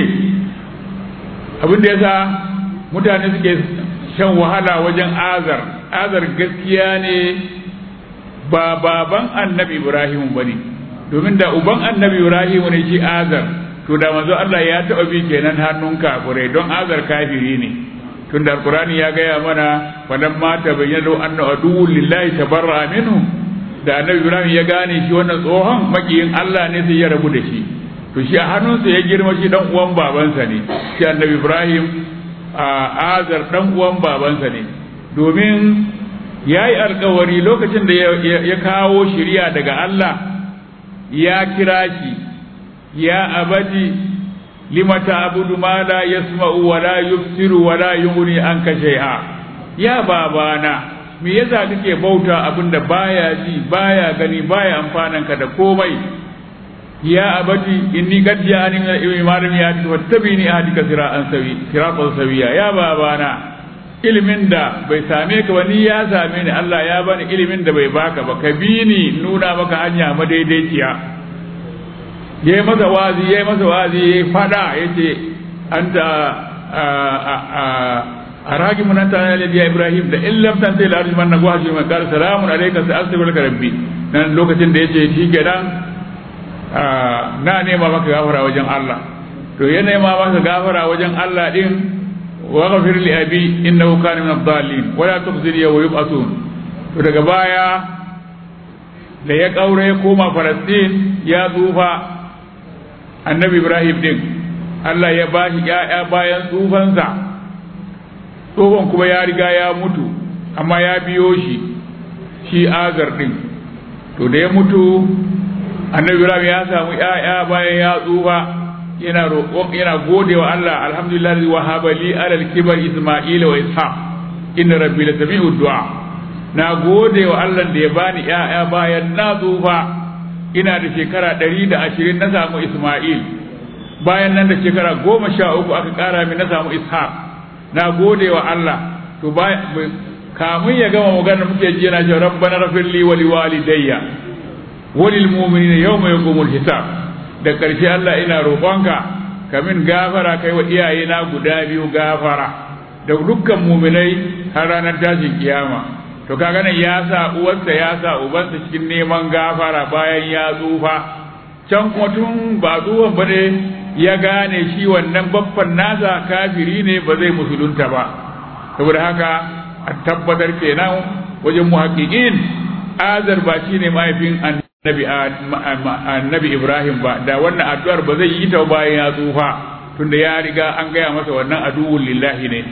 abin da yasa mutane suke shan wahala wajen azar azar gaskiya ne ba baban annabi Ibrahim bane domin da uban annabi Ibrahim ne shi azar to da manzo Allah ya taɓa bi kenan hannun kafirai don azar kafiri ne tunda alqur'ani ya gaya mana fadan mata bayyana anna aduwwul lillahi tabarra minhu da annabi ibrahim ya gane shi wannan tsohon makiyin Allah ne sai ya rabu da shi to shi a hannunsa ya girma shi dan uwan babansa ne shi annabi ibrahim a azar dan uwan babansa ne domin ya yi alkawari lokacin da ya kawo shiriya daga Allah ya kira shi ya abadi lima ta'budu ma la yasma'u wa la yubsiru wa la yughni anka shay'a ya babana me yasa kake bauta abinda baya ji baya gani baya amfanan ka da komai ya abati inni qad ja'ani min al-ilmi ma lam ya'ti wattabini ahdika siratan sawi siratan sawiya ya babana ilimin da bai same ka ba ni ya same ni Allah ya bani ilimin da bai baka ba ka bi ni nuna maka hanya madaidaiciya yayi masa wazi yayi masa wazi yayi fada yace anta aragi mun anta ya Ibrahim da in lam tanti la arjuman na gwaji man qala salamun alayka sa astaghfiruka rabbi nan lokacin da yace shi kenan na nema maka gafara wajen Allah to ya nema maka gafara wajen Allah din waghfir li abi innahu kana min ad-dallin wala tukhzil yawma yub'athun to daga baya da ya kaure ya koma Falastin ya tsufa annabi Ibrahim din Allah ya bashi ya'ya bayan tsufansa tsohon kuma ya riga ya mutu amma ya biyo shi shi azar din to da ya mutu annabi Ibrahim ya samu ya'ya bayan ya tsufa yana roƙon yana gode wa Allah alhamdulillah wa habali alal kibar isma'ila wa ishaq inna rabbi la sami'u du'a na gode wa Allah da ya bani ƴaƴa bayan na tsufa ina da shekara ɗari da ashirin na samu isma'il bayan nan da shekara goma sha uku aka ƙara min na samu ishaq na gode wa Allah to kamun ya gama magana muke ji yana cewa rabbana rafirli wa liwalidayya wa lil mu'minina yawma yaqumul hisab da ƙarshe Allah ina roƙonka ka min gafara kai wa iyayena guda biyu gafara da dukkan muminai har ranar tashin kiyama to kaga nan ya sa uwarsa ya sa ubansa cikin neman gafara bayan ya tsufa can kuma tun ba tsuwan ba ne ya gane shi wannan babban nasa kafiri ne ba zai musulunta ba saboda haka a tabbatar kenan wajen muhaqqiqin azar ba shine mahaifin annabi annabi Ibrahim ba da wannan addu'ar ba zai yi ta bayan ya tsufa tunda ya riga an gaya masa wannan aduwwul lillahi ne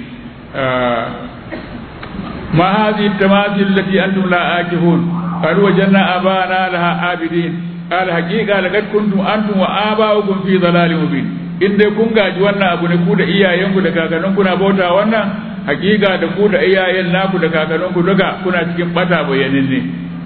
ma hadhihi tamathil allati antum la akifun qad wajanna abana laha abidin qala haqiqa laqad kuntum antum wa aba'ukum fi dhalalin mubin in dai kun gaji wannan abu ne ku da iyayenku da kakanninku na bauta wannan haqiqa da ku da iyayen naku da kakanninku duka kuna cikin bata bayanin ne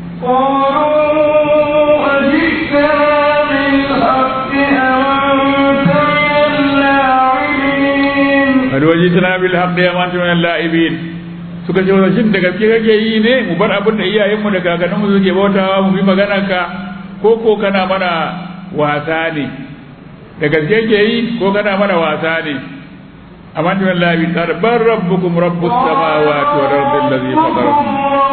قالوا أجئتنا بالحق أم أنت من اللاعبين qad wajidna bil haqqi ya man min al-la'ibin suka ce wa shin da gaske kake yi ne mu bar abin da iyayenmu da kakanninmu suke bautawa mu bi maganar ka ko ko kana mana wasa ne da gaske ke yi ko kana mana wasa ne amma min al-la'ibin qad bar rabbukum rabbus samawati wal ardi allazi fatarakum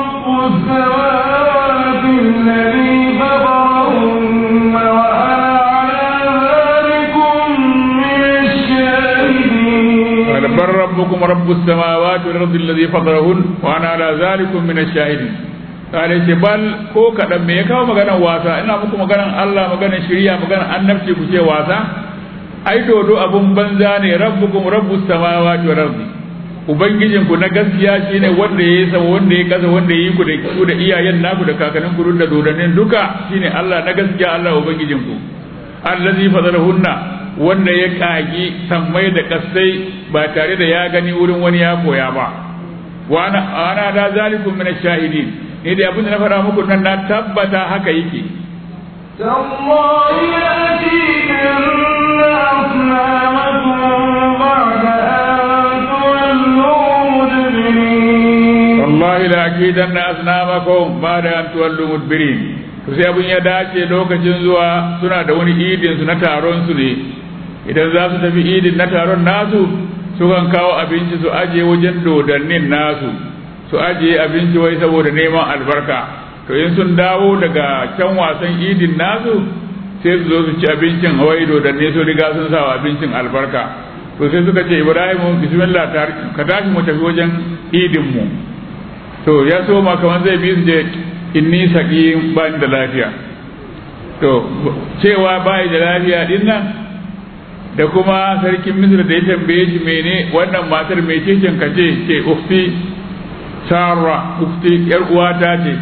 رب السماوات الذي فطرهن وأنا على ذلكم من الشاهدين قال بل ربكم رب السماوات والارض الذي فطرهن وانا على ذلكم من الشاهدين قال ce bal ko kadan me ya kawo maganar wasa ina muku maganar Allah maganar shari'a maganar annabci ku ce wasa ai dodo abun banza ne rabbukum rabbus samawati wal ardi ubangijin ku na gaskiya shine wanda yayi sama wanda yayi kasa wanda yayi ku da ku da iyayen naku da kakannin ku da dodannin duka shine Allah na gaskiya Allah ubangijin ku allazi fadarahunna wanda ya kagi sammai da kasai ba tare da ya gani wurin wani ya koya ba wa ana ana da zalikum min ash-shahidin ne da abin da na fara muku nan na tabbata haka yake تالله لأتيكن أصنامكم بعد أن تولوا مدبرين wallahi la akidanna asnamakum ba'da an tuwallu mudbirin to sai abin ya dace lokacin zuwa suna da wani idin su na taron su ne idan za su tafi idin na taron nasu sukan kawo abinci su aje wajen dodannin nasu su aje abinci wai saboda neman albarka to in sun dawo daga can wasan idin nasu sai su zo su ci abincin wai dodanni su riga sun sa wa abincin albarka to sai suka ce ibrahimu bismillah ka tashi mu tafi wajen idin mu to ya so ma kamar zai bi su je inni saqim ba ni da lafiya to cewa ba da lafiya din nan da kuma sarkin misr da ya tambaye shi mene wannan matar mai cikin ka ce ce ufti sarra ufti yar uwata ce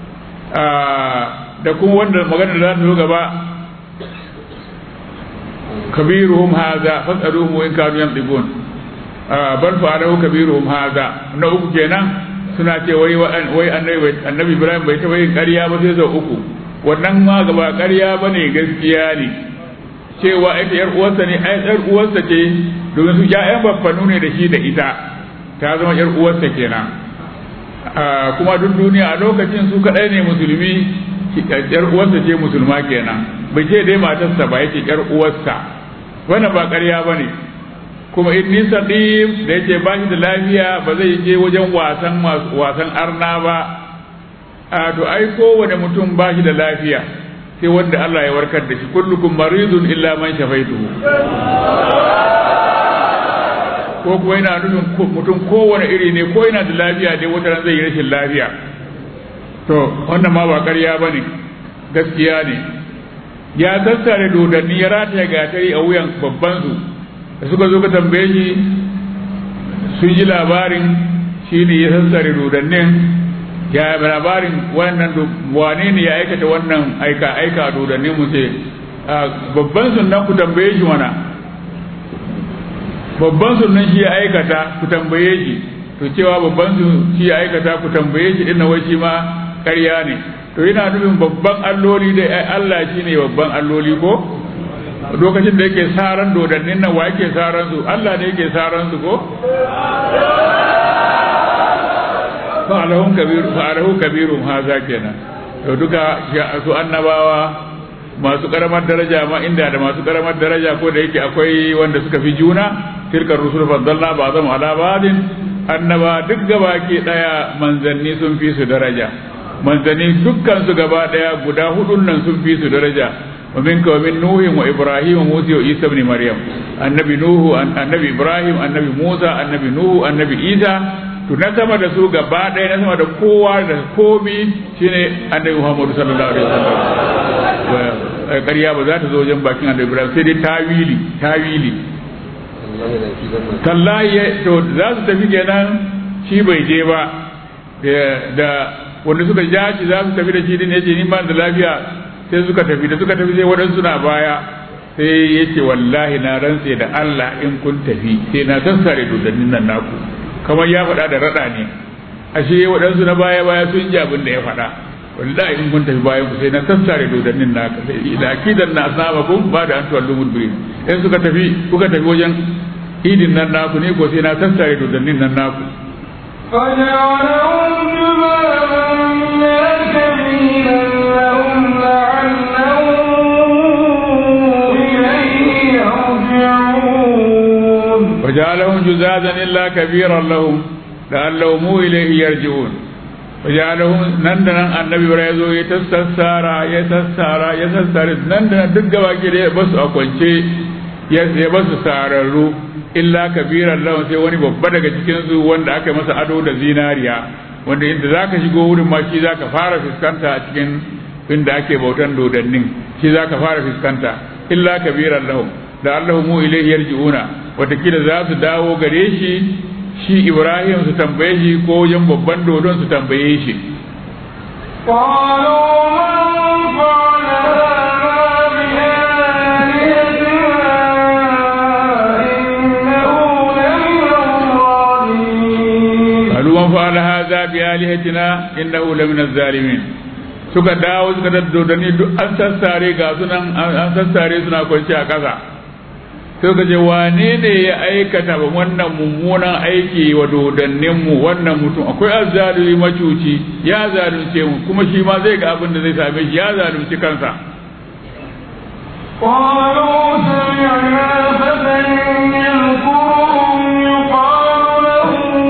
da kuma wanda magana da za ta zo gaba kabiruhum hadha fasaluhu in kanu yantiqun bal fa'alahu kabiruhum hadha na uku kenan suna ce wai wai annabi annabi Ibrahim bai taɓa yin ƙarya ba sai sau uku wannan ma gaba ƙarya bane gaskiya ne cewa ita yar uwarsa ne ai yar uwarsa ce domin su ƴaƴan baffanu ne da shi da ita ta zama yar uwarsa kenan kuma duk duniya a lokacin su kaɗai ne musulmi yar uwarsa ce musulma kenan bai ce dai matarsa ba yake yar uwarsa wannan ba ƙarya bane kuma inni saqim da yake ba shi da lafiya ba zai je wajen wasan wasan arna ba a to ai kowane mutum ba shi da lafiya sai wanda Allah ya warkar da shi kullukum maridun illa man shafaituhu ko kuma yana nufin mutum kowane iri ne ko yana da lafiya dai wata ran zai yi rashin lafiya to wannan ma ba ƙarya bane gaskiya ne ya sassare dodanni ya rataya gatari a wuyan babban su da suka zo ka tambaye shi sun ji labarin shi ne ya sassare dodannin ya labarin wannan wane ne ya aikata wannan aika aika dodannin mu ce babban sunan ku tambaye shi mana babban sunan shi ya aikata ku tambaye shi to cewa babban su shi ya aikata ku tambaye shi inna wai shi ma ƙarya ne to yana nufin babban alloli da Allah shi ne babban alloli ko lokacin da yake saran dodannin nan wa yake saran su Allah ne yake saran su ko fa'alahum kabiru fa'alahu kabirum haza kenan to duka su annabawa masu karamar daraja ma inda da masu karamar daraja ko da yake akwai wanda suka fi juna tilkar rusul faddalna ba'dhum ala ba'din annaba duk gaba ke daya manzanni sun fi su daraja manzanni dukkan su gaba daya guda hudun nan sun fi su daraja ومنك ومن نوح وإبراهيم وموسى وعيسى بن مريم النبي نوح النبي إبراهيم النبي موسى النبي نوح النبي عيسى to na sama da su gaba ɗaya na sama da kowa da komi shine annabi Muhammad sallallahu alaihi wasallam ƙarya ba za ta zo wajen bakin annabi Ibrahim sai dai tawili tawili tallahi to za su tafi kenan shi bai je ba da wanda suka ja shi za su tafi da shi din yace ni ba da lafiya sai suka tafi da suka tafi sai waɗansu na baya sai ya ce wallahi na rantse da Allah in kun tafi sai na sassare dodannin nan naku kamar ya faɗa da raɗa ne ashe waɗansu na baya baya sun ji abin da ya faɗa wallahi in kun tafi bayan ku sai na sassare dodannin naka sai da akidan na asabakum ba da an tuwallu mudbirin in suka tafi kuka tafi wajen idin nan naku ne ko sai na sassare dodannin nan naku فجعلهم جبالا سبيلا لهم لعلهم إليه يرجعون وجعلهم جزازا إلا كبيرا لهم لعلهم إليه يرجعون وجعلهم نندنا النبي بريزو يتسسارا يتسارا يتسارا نندنا دقا كده بس أقوانشي ya ba su sararru illa kabiran lawan sai wani babba daga cikinsu wanda aka masa ado da zinariya wanda inda za ka shigo wurin ma shi za ka fara fuskanta a cikin inda ake bautan dodannin shi za ka fara fuskanta illa kabiran lahum da allahu mu ilaihi yarji'una watakila za su dawo gare shi shi ibrahim su tambaye shi ko wajen babban dodon su tambaye shi قالوا من فعل هذا بآلهتنا إنه لمن الظالمين قالوا من فعل هذا بآلهتنا إنه لمن الظالمين suka dawo suka daddodani duk an sassare ga sunan an sassare suna kwanci a ƙasa sai ka ce wane ne ya aikata ba wannan mummunan aiki wa dodanninmu wannan mutum akwai azzalumi macuci ya zalunce mu kuma shi ma zai ga abin da zai same shi ya zalunci kansa قالوا سمعنا فتى يذكرهم يقال له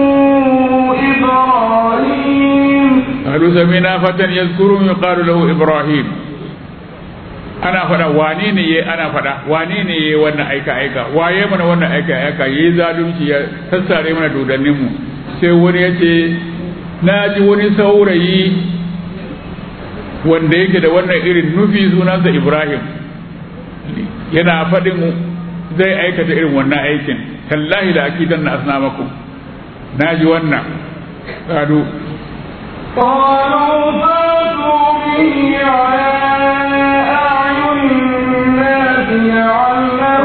إبراهيم قالوا سمعنا فتى يذكرهم يقال له إبراهيم ana faɗa wane ne ya ana faɗa wane ne ya wannan aika aika waye mana wannan aika aika yayi zalunci ya sassare mana dodannin mu sai wani ya ce na ji wani saurayi wanda yake da wannan irin nufi sunansa Ibrahim yana faɗin zai aikata irin wannan aikin tallahi da akidan na asnamakum na ji wannan kadu قالوا فاتوا به على أعين الناس لعلهم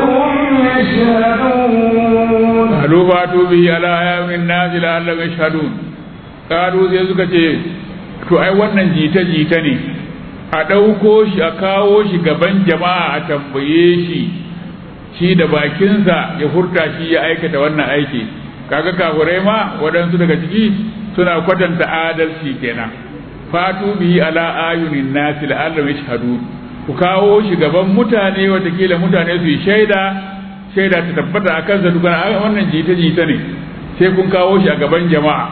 bihi ala ayamin nasi la'allam yashhadun qalu sai suka ce to ai wannan jita jita ne a ɗauko shi a kawo shi gaban jama'a a tambaye shi shi da bakinsa ya furta shi ya aikata wannan aiki kaga kafurai ma waɗansu daga ciki suna kwatanta adalci kenan fatu bihi ala ayunin nasi la'allam yashhadun ku kawo shi gaban mutane watakila mutane su yi shaida shaida ta tabbata a kansa dukkan a wannan jita jita ne sai kun kawo shi a gaban jama'a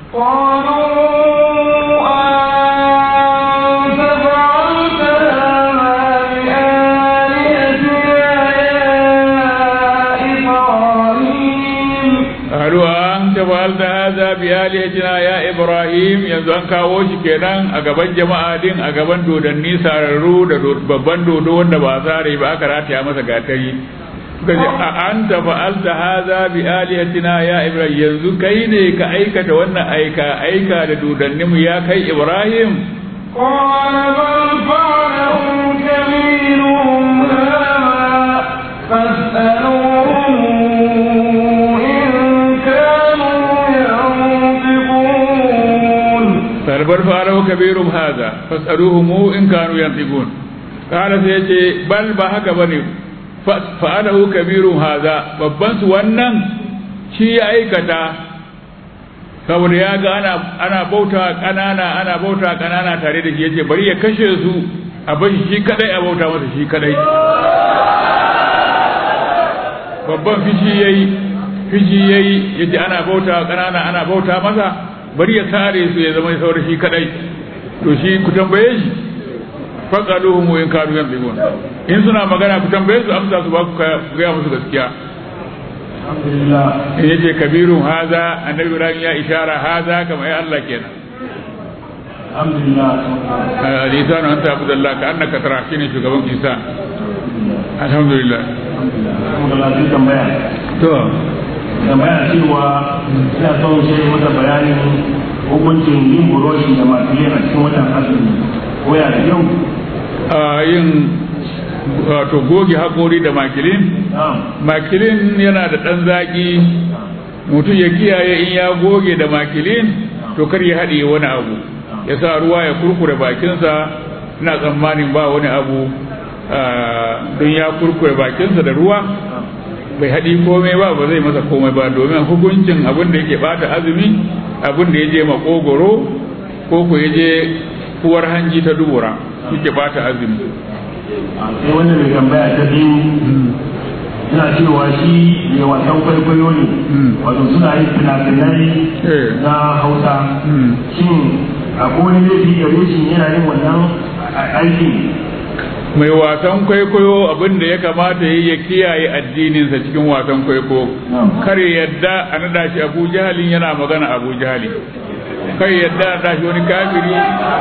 قالوا أنت فعلت هذا بآلهتنا يا إبراهيم qalu an tafalta hadha bi alihatina ya ibrahim yanzu an kawo shi kenan a gaban jama'a din a gaban dodanni sararru da do- babban dodo wanda ba sare ba aka rataya masa gatari suka ce a anta fa'alta hadha bi alihatina ya ibrahim yanzu kai ne ka aikata wannan aika aika da dodanninmu ya kai ibrahim قال بل فعله كبيرهم هذا فاسألوهم إن كانوا ينطقون قال بل فعله كبيرهم هذا فاسألوهم إن كانوا ينطقون قال سيجي بل ba haka bane fa'alahu kabirun haza babban su wannan shi ya aikata saboda ya ga ana ana bauta kanana ana bauta kanana tare da shi yace bari ya kashe su a bashi shi kadai a bauta masa shi kadai babban fishi yayi fishi yayi yace ana bauta kanana ana bauta masa bari ya kare su ya zama saura shi kadai to shi ku tambaye shi faqaluhum in kanu yanzigun in suna magana ku tambaye su amsa su ba ku ga musu gaskiya Alhamdulillah. in yace kabirun haza annabi ibrahim ya ishara haza kamar ai Allah kenan Alhamdulillah. al-insanu anta abdullah ka annaka tara shine shugaban isa alhamdulillah Alhamdulillah sai tambaya. to Tambaya cewa ina son shi masa bayanin hukuncin yin buroshi da makilin a cikin watan azumi. Ko ya da yau? a yin wato goge haƙori da makilin Na'am. makilin yana da ɗan zaƙi mutum ya kiyaye in ya goge da makilin to kar ya haɗe wani abu ya sa ruwa ya kurkure bakinsa ina tsammanin ba wani abu ah, don ya kurkure bakinsa da ruwa bai haɗi komai ba ba zai masa komai ba domin hukuncin abin da yake bata azumi abin da ya je makogoro ko ko ya je uwar hanji ta dubura yake bata azumi sai wanda mai tambaya ta biyu suna cewa shi mai wasan kwaikwayo ne wato suna yin fina-finai Eh. na hausa Hmm. shin akwai wani laifi gare shi yana yin wannan a- aikin mai wasan kwaikwayo abin da ya kamata ya yi ya kiyaye addininsa cikin wasan kwaikwayo kar ya yadda a nada shi abu jahalin yana magana abu jahali kar ya yadda a nada shi wani kafiri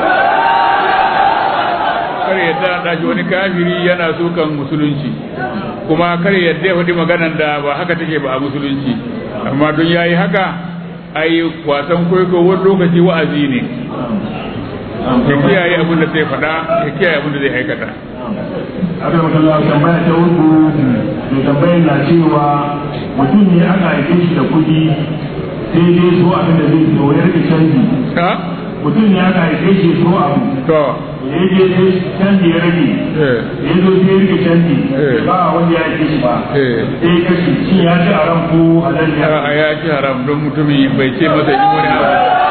kar ya yadda a nada shi wani kafiri yana sukan musulunci kuma kar ya yadda ya faɗi maganan da ba haka take ba a musulunci amma don yayi haka ai wasan kwaikwayo wani lokaci wa'azi ne ya kiyaye abin da zai faɗa ya kiyaye abin da zai aikata aka maka Allah tambaya ta uku mai tambayar na cewa mutum ne aka haife shi da kuɗi sai dai so abin da zai so ya rike canji ha mutum ne aka haife shi so abu to ya je sai canji ya rage eh ya zo sai ya rike canji Eh. ba wanda ya haife shi ba eh sai ya kashe shi ya ci a ran ko halal ya a ya ci haram don mutumin bai ce masa in wani abu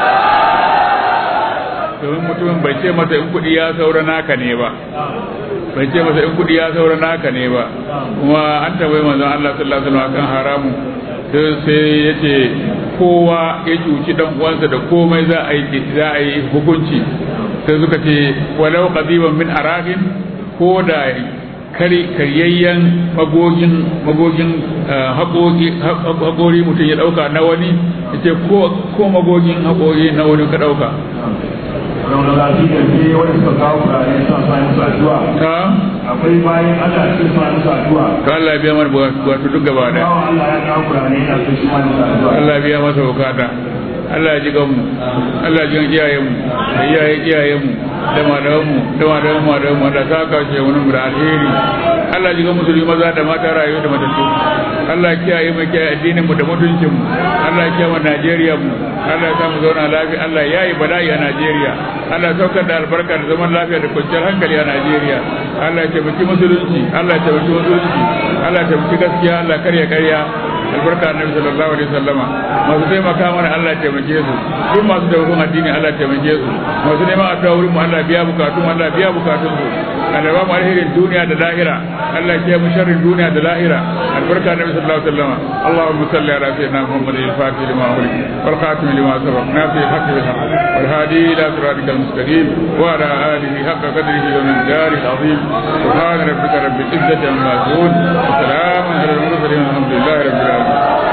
domin mutumin bai ce masa in kuɗi ya saura naka ne ba bai ce masa in kuɗi ya saura naka ne ba kuma an tambayi manzon Allah sallallahu alaihi wasallam kan haramu sai sai yace kowa ya cuci dan uwansa da komai za a yi za a yi hukunci sai suka ce walau qadiban min araqin ko da kari karyayyen magogin magogin eh, haƙoƙi haƙori mutum ya ɗauka na wani ya ce ko ko magogin haƙori na wani ka ɗauka Rauna lafi da ke wanda suka kawo kurare suna sa musu addu'a ta akwai bayan Allah cikin suna musu addu'a to Allah ya biya mana bukatu duk gaba da bawan Allah ya kawo kurare yana so shi ma musu addu'a Allah ya biya masa bukata Allah ya ji ganmu Allah ya ji gan iyayenmu da iyayen iyayenmu da malamanmu da malaman malamanmu Allah ta kashe wani mu da alheri Allah ya ji gan musulmi maza da mata rayuwa da matattu Allah ya kiyaye mu kiyaye addinin mu da mutuncin mu Allah ya kiyaye mu Najeriya mu Allah ya sa mu zauna lafiya Allah ya yi bala'i a Najeriya Allah ya saukar da albarka da zaman lafiya da kwanciyar hankali a Najeriya Allah ya taimaki musulunci Allah ya taimaki musulunci Allah ya taimaki gaskiya Allah karya karya albarka annabi sallallahu alaihi wasallama masu taimaka mana Allah ya taimake su duk masu taimakon addini Allah ya taimake su masu neman addu'a wurin mu Allah biya bukatun Allah biya bukatun su Allah ba mu alherin duniya da lahira Allah ya mu sharrin duniya da lahira albarka annabi sallallahu alaihi wasallama Allahumma salli ala sayyidina Muhammad al-Fatih lima ughliq wal khatim lima sabaq nafi al-haqq bil haqq wal hadi ila siratika al-mustaqim wa ala alihi haqqa qadrihi wa min dari al-azim subhana rabbika rabbil izzati amma yasifun wa salamun ala al-mursalin walhamdulillahi rabbil alamin